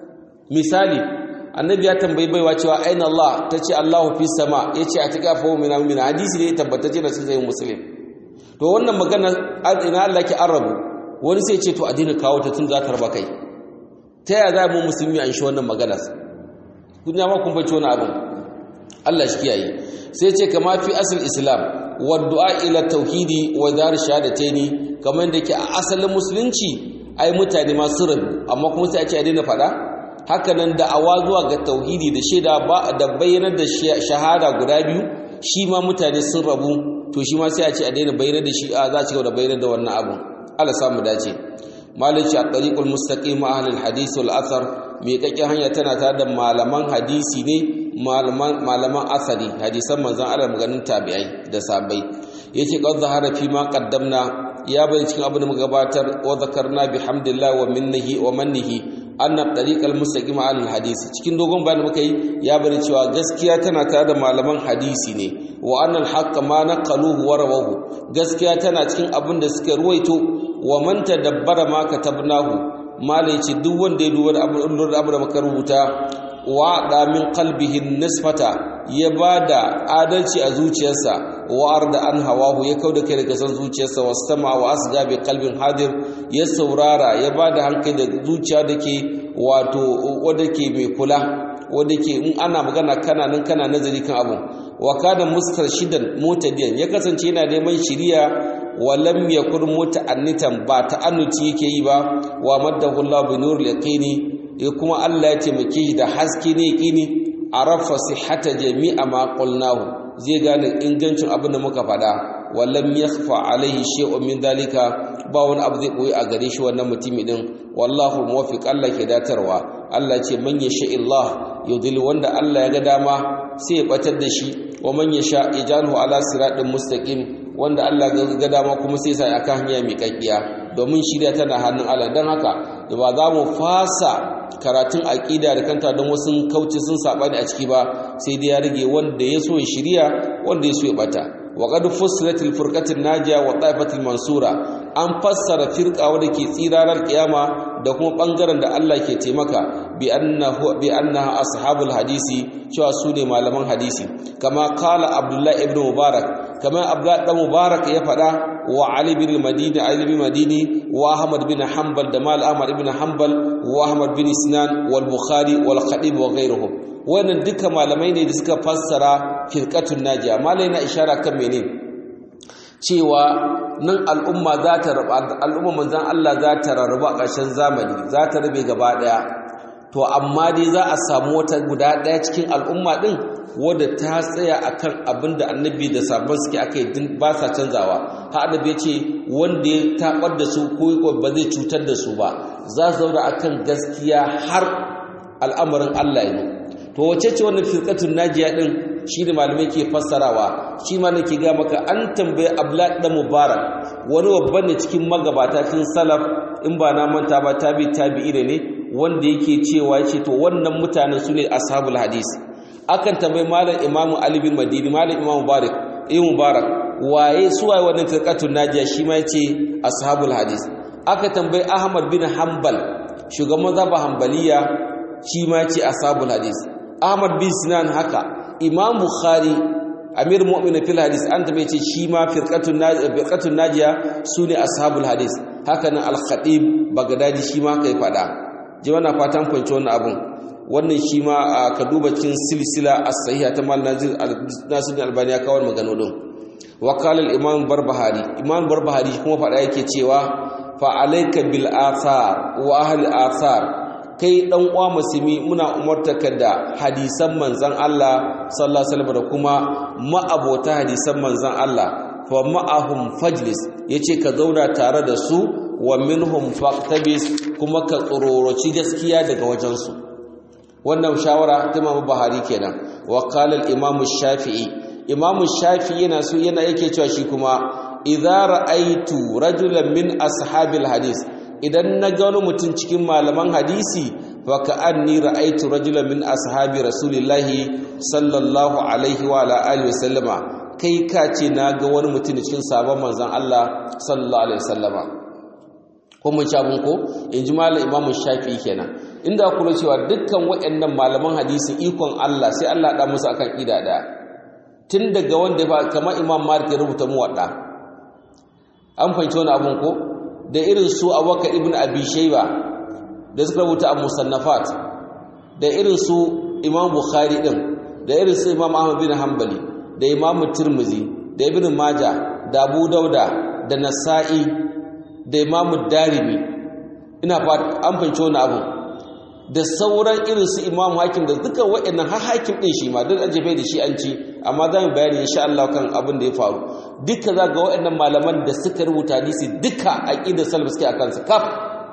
misali annabi ya tambayi baiwa cewa aina Allah ta ce Allahu fi sama ya ce a tuka fa mina mina hadisi ne tabbatacce da sai muslim to wannan magana ina Allah ke arabu wani sai ce to a daina kawo ta tun za ta raba kai ta yaya za mu musulmi an shi wannan magana kun ya ma kun bace wani abin Allah shi kiyaye sai ce kama fi asal islam wa du'a ila tauhidi wa dar shahadataini kamar yadda ke a asalin musulunci ai mutane ma su rabu amma kuma sai a ce a daina faɗa haka nan da'awa zuwa ga tauhidi da shaida ba da bayyanar da shahada guda biyu shi ma mutane sun rabu to shi ma sai a ce a daina bayyanar da shi a za a ci gaba da bayyanar da wannan abu Allah samu dace malaci a tariqul mustaqim ahlul hadith wal athar me kake hanya tana tare da malaman hadisi ne malaman malaman asali hadisan manzon Allah maganin tabi'ai da sahabbai yace qad zahara fi ma qaddamna ya bayyana cikin abin da muka gabatar wa zakarna bihamdillah wa minnihi wa mannihi anna tariqal mustaqim al hadisi cikin dogon bayanin muka yi ya bari cewa gaskiya tana tare da malaman hadisi ne wa annal haqqa ma naqaluhu wa rawahu gaskiya tana cikin abin da suka ruwaito wa man tadabbara ma katabnahu mala yace duk wanda ya duba da abin da muka rubuta wa da min qalbihi nisfata ya bada adalci a zuciyarsa wa arda an hawahu ya kauda kai daga san zuciyarsa wastama wa asga bi qalbin hadir ya saurara ya bada hankali da zuciya dake wato wanda ke mai kula wanda ke in ana magana kana nan kana nazari kan abu wa kana mustarshidan mutadiyan ya kasance yana neman shiriya wa lam yakun muta'annitan ba ta'annuci yake yi ba wa maddahu Allah bi nuril yaqini ya kuma Allah ya taimake shi da haske ne yaqini arafa sihhata jami'a ma qulnahu zai gane ingancin abin da muka faɗa wa lam yakhfa alaihi shay'un min dalika ba wani abu zai boye a gare shi wannan mutumi din wallahu muwaffiq Allah ke datarwa Allah ce man yasha Allah yudil wanda Allah ya ga dama sai ya batar da shi wa man yasha ijalhu ala siratin mustaqim wanda Allah ga dama kuma sai sai aka hanya mai kakkiya domin shirya tana hannun Allah dan haka ba za mu fasa karatun aqida da kanta don wasu kauce sun sabani a ciki ba sai dai ya rage wanda ya so ya shirya wanda ya so ya bata wa qad fussilat al furqatin najiya wa taifatul mansura an fassara firqa wanda ke tsirarar kiyama da kuma bangaren da Allah ke taimaka bi annahu bi annaha ashabul hadisi cewa su ne malaman hadisi kama kala abdullahi ibn mubarak kama abdullahi dan mubarak ya faɗa wa ali bin madini ali bin madini wa ahmad bin hanbal da mal ahmad ibn hanbal wa ahmad bin sinan wal bukhari wal khatib wa ghayruhum wannan duka malamai ne da suka fassara firqatun najiya malai na ishara kan menene cewa nan al'umma za ta rabu al'umma manzon Allah za ta rarrabu a ƙarshen zamani za ta rabe gaba ɗaya to amma dai za a samu wata guda ɗaya cikin al'umma ɗin wadda ta tsaya akan abin da annabi da sabon suke aka yi ba sa canzawa har annabi ya ce wanda ya taɓar da su ko ba zai cutar da su ba za su zauna akan gaskiya har al'amarin Allah ya to wace ce wannan firqatun najiya din shi ne malamai ke fassarawa shi ma nake ga maka an tambaye Abdullah dan Mubarak wani babban ne cikin magabata cikin salaf in ba na manta ba tabi tabi'i ne wanda yake cewa yace to wannan mutanen su ne ashabul hadis akan tambayi malam imamu ali bin madini malam imamu mubarak eh mubarak waye su waye wannan firqatun najiya shi ma yace ashabul hadis aka tambayi ahmad bin hanbal shugaban mazhabin hanbaliya shi ma yace ashabul hadis ahmad bin sinan haka imam bukhari amir mu'minin fil hadis an tambaye ce shi ma firqatun najiya firqatun najiya sune ashabul hadis haka nan al-khatib bagdadi shi ma kai fada ji wannan fatan fahimci wannan abun wannan shi ma ka duba cikin silsila as-sahiha ta mal nazir nasir albani ya kawo magana din wa qala al-imam barbahari imam barbahari kuma fada yake cewa fa alayka bil athar wa ahli athar kai dan uwa musulmi muna umartaka da hadisan manzon Allah sallallahu alaihi wasallam da kuma ma'abota hadisan manzon Allah fa ma'ahum fajlis yace ka zauna tare da su wa minhum faqtabis kuma ka tsororoci gaskiya daga wajensu wannan shawara ta Imam Buhari kenan wa qala al-Imam Shafi'i Imam Shafi'i yana so yana yake cewa shi kuma idza ra'aitu rajulan min ashabil hadis idan na ga wani mutum cikin malaman hadisi fa ka'anni ra'aitu rajulan min ashabi rasulillahi sallallahu alaihi wa ala alihi wasallama kai ka ce na ga wani mutum cikin sabon manzon Allah sallallahu alaihi wasallama ko mun sha ko in ji malam imamu shafi kenan inda kula cewa dukkan waɗannan malaman hadisi ikon Allah sai Allah da musu akan ida daya tun daga wanda ya kamar imam malik ya rubuta mu wadda an fahimci wani abun ko da irin su abubakar ibn abi shayba da suka rubuta a musannafat da irin su imam bukhari din da irin su imam ahmad bin hanbali da imam tirmizi da ibn majah da abu dauda da nasa'i da imamu darimi ina an fahimci wani abu da sauran irin su imamu hakim da duka waɗannan har hakim ɗin shi ma duk an jefe da shi an ci amma za mu bayani insha Allah kan abin da ya faru duka za ga waɗannan malaman da suka rubuta hadisi duka aqidar salaf suke akan su kaf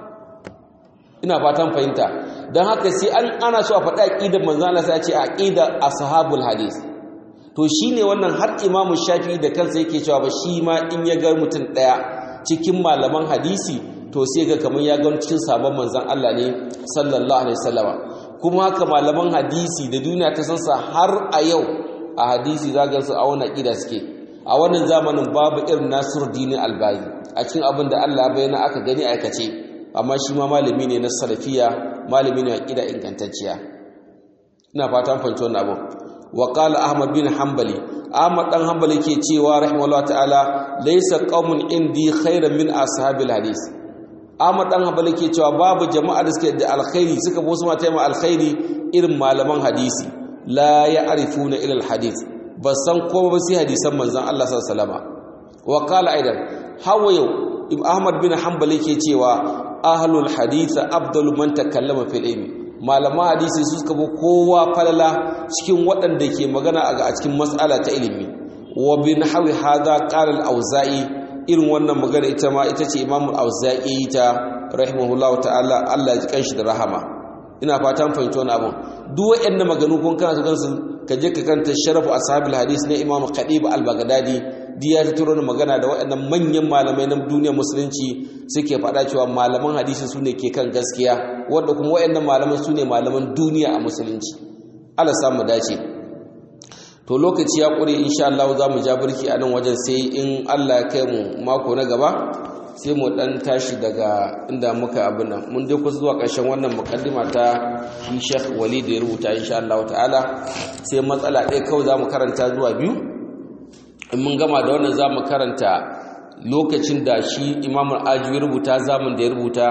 ina fatan fahimta dan haka sai an ana so a faɗi aqidar manzo Allah sai a ce aqidar ashabul hadis to shine wannan har imamu shafi'i da kansa yake cewa ba shi ma in ya ga mutum ɗaya cikin malaman hadisi to sai ga kamar ya ga cikin sabon manzon Allah ne sallallahu alaihi wasallama kuma haka malaman hadisi da duniya ta san sa har a yau a hadisi zaga su a wannan kida suke a wannan zamanin babu irin Nasiruddin Albani a cikin abin da Allah bayyana aka gani aikace amma shi ma malami ne na salafiya malami ne a kida ingantacciya ina fatan fahimci wannan abu wa qala ahmad bin hanbali ahmad dan hanbali ke cewa rahimahullah ta'ala laysa qaumun indi khairan min ashabil hadis ahmad dan hanbali ke cewa babu jama'a da suke da alkhairi suka bo su mata mai alkhairi irin malaman hadisi la ya'rifuna ila alhadith ba san ko ba sai hadisan manzon Allah sallallahu alaihi wasallam wa qala aidan hawa yau ahmad bin hanbali ke cewa ahlul hadith afdalu man takallama fil ilmi malaman hadisi su suka bi kowa falala cikin waɗanda ke magana a cikin matsala ta ilimi wa bin hawi hada qala al-auza'i irin wannan magana ita ma ita ce imamu al-auza'i ta rahimahullahu ta'ala Allah ya kanshi da rahama ina fatan fahimci wannan abun duk wayannan maganu kun kana kansu ka je ka kanta sharafu ashabil hadis na imamu qadib al-baghdadi diya ta turo magana da waɗannan manyan malamai na duniyar musulunci suke faɗa cewa malaman hadisi su ne ke kan gaskiya wanda kuma waɗannan malaman su ne malaman duniya a musulunci Allah samu dace to lokaci ya ƙure insha Allah za mu ja birki a nan wajen sai in Allah ya kai mu mako na gaba sai mu dan tashi daga inda muka abin nan mun dai kusa zuwa ƙarshen wannan mukaddima ta shi Sheikh Walid ya rubuta insha Allah ta'ala sai matsala ɗaya kawai za mu karanta zuwa biyu in mun gama da wannan za mu karanta lokacin da shi imamul ajiyu rubuta zamun da ya rubuta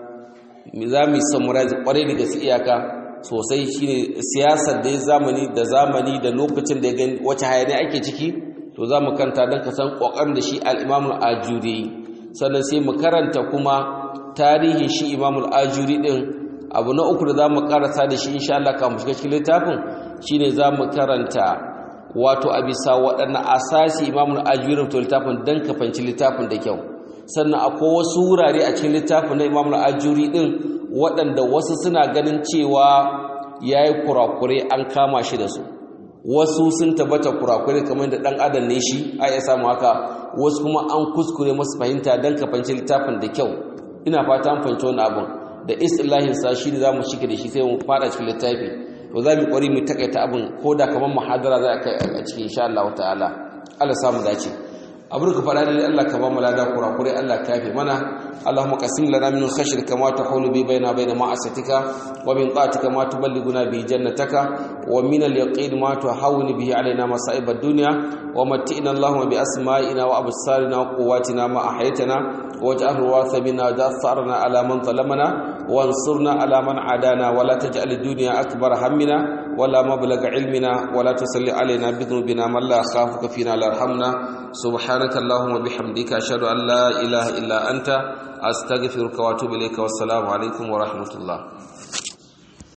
za mu yi samurai kwarai da gaske iyaka sosai shine siyasar da ya zamani da zamani da lokacin da ya gani wace hayani ake ciki to za mu karanta don ka san ƙoƙarin da shi al'imamul ajuri sannan sai mu karanta kuma tarihin shi imamul ajuri ɗin abu na uku da za mu karasa da shi insha Allah kan shiga cikin littafin shine za mu karanta wato a bisa waɗannan asasi imamun ajiyar to littafin don ka fanci littafin da kyau sannan akwai wasu wurare a cikin littafin na imamun ajiyuri ɗin waɗanda wasu suna ganin cewa ya yi kurakure an kama shi da su wasu sun tabbata kurakure kamar da ɗan adam ne shi a iya samu haka wasu kuma an kuskure masu fahimta don ka fanci littafin da kyau ina fata an fahimci wani abin da istilahin sa shi ne za mu shike da shi sai mu fara cikin littafi to za mu kwari mu takaita abin ko da kamar muhadara za a kai a cikin insha Allah ta'ala Allah samu dace abin ka fara ne Allah ka ba mu lada kurakure Allah ka yafe mana اللهم قسم لنا من خشيتك ما تحول به بيننا وبين معصيتك ومن طاعتك ما تبلغنا به جنتك ومن اليقين ما تهون به علينا مصائب الدنيا ومتئنا اللهم بأسمائنا وأبصارنا وقواتنا ما أحيتنا واجعل الوارث منا ثأرنا على من ظلمنا وانصرنا على من عادانا ولا تجعل الدنيا أكبر همنا ولا مبلغ علمنا ولا تسل علينا بذنوبنا من لا يخافك فينا لا يرحمنا سبحانك اللهم وبحمدك أشهد أن لا إله إلا أنت أستغفرك وأتوب إليك والسلام عليكم ورحمة الله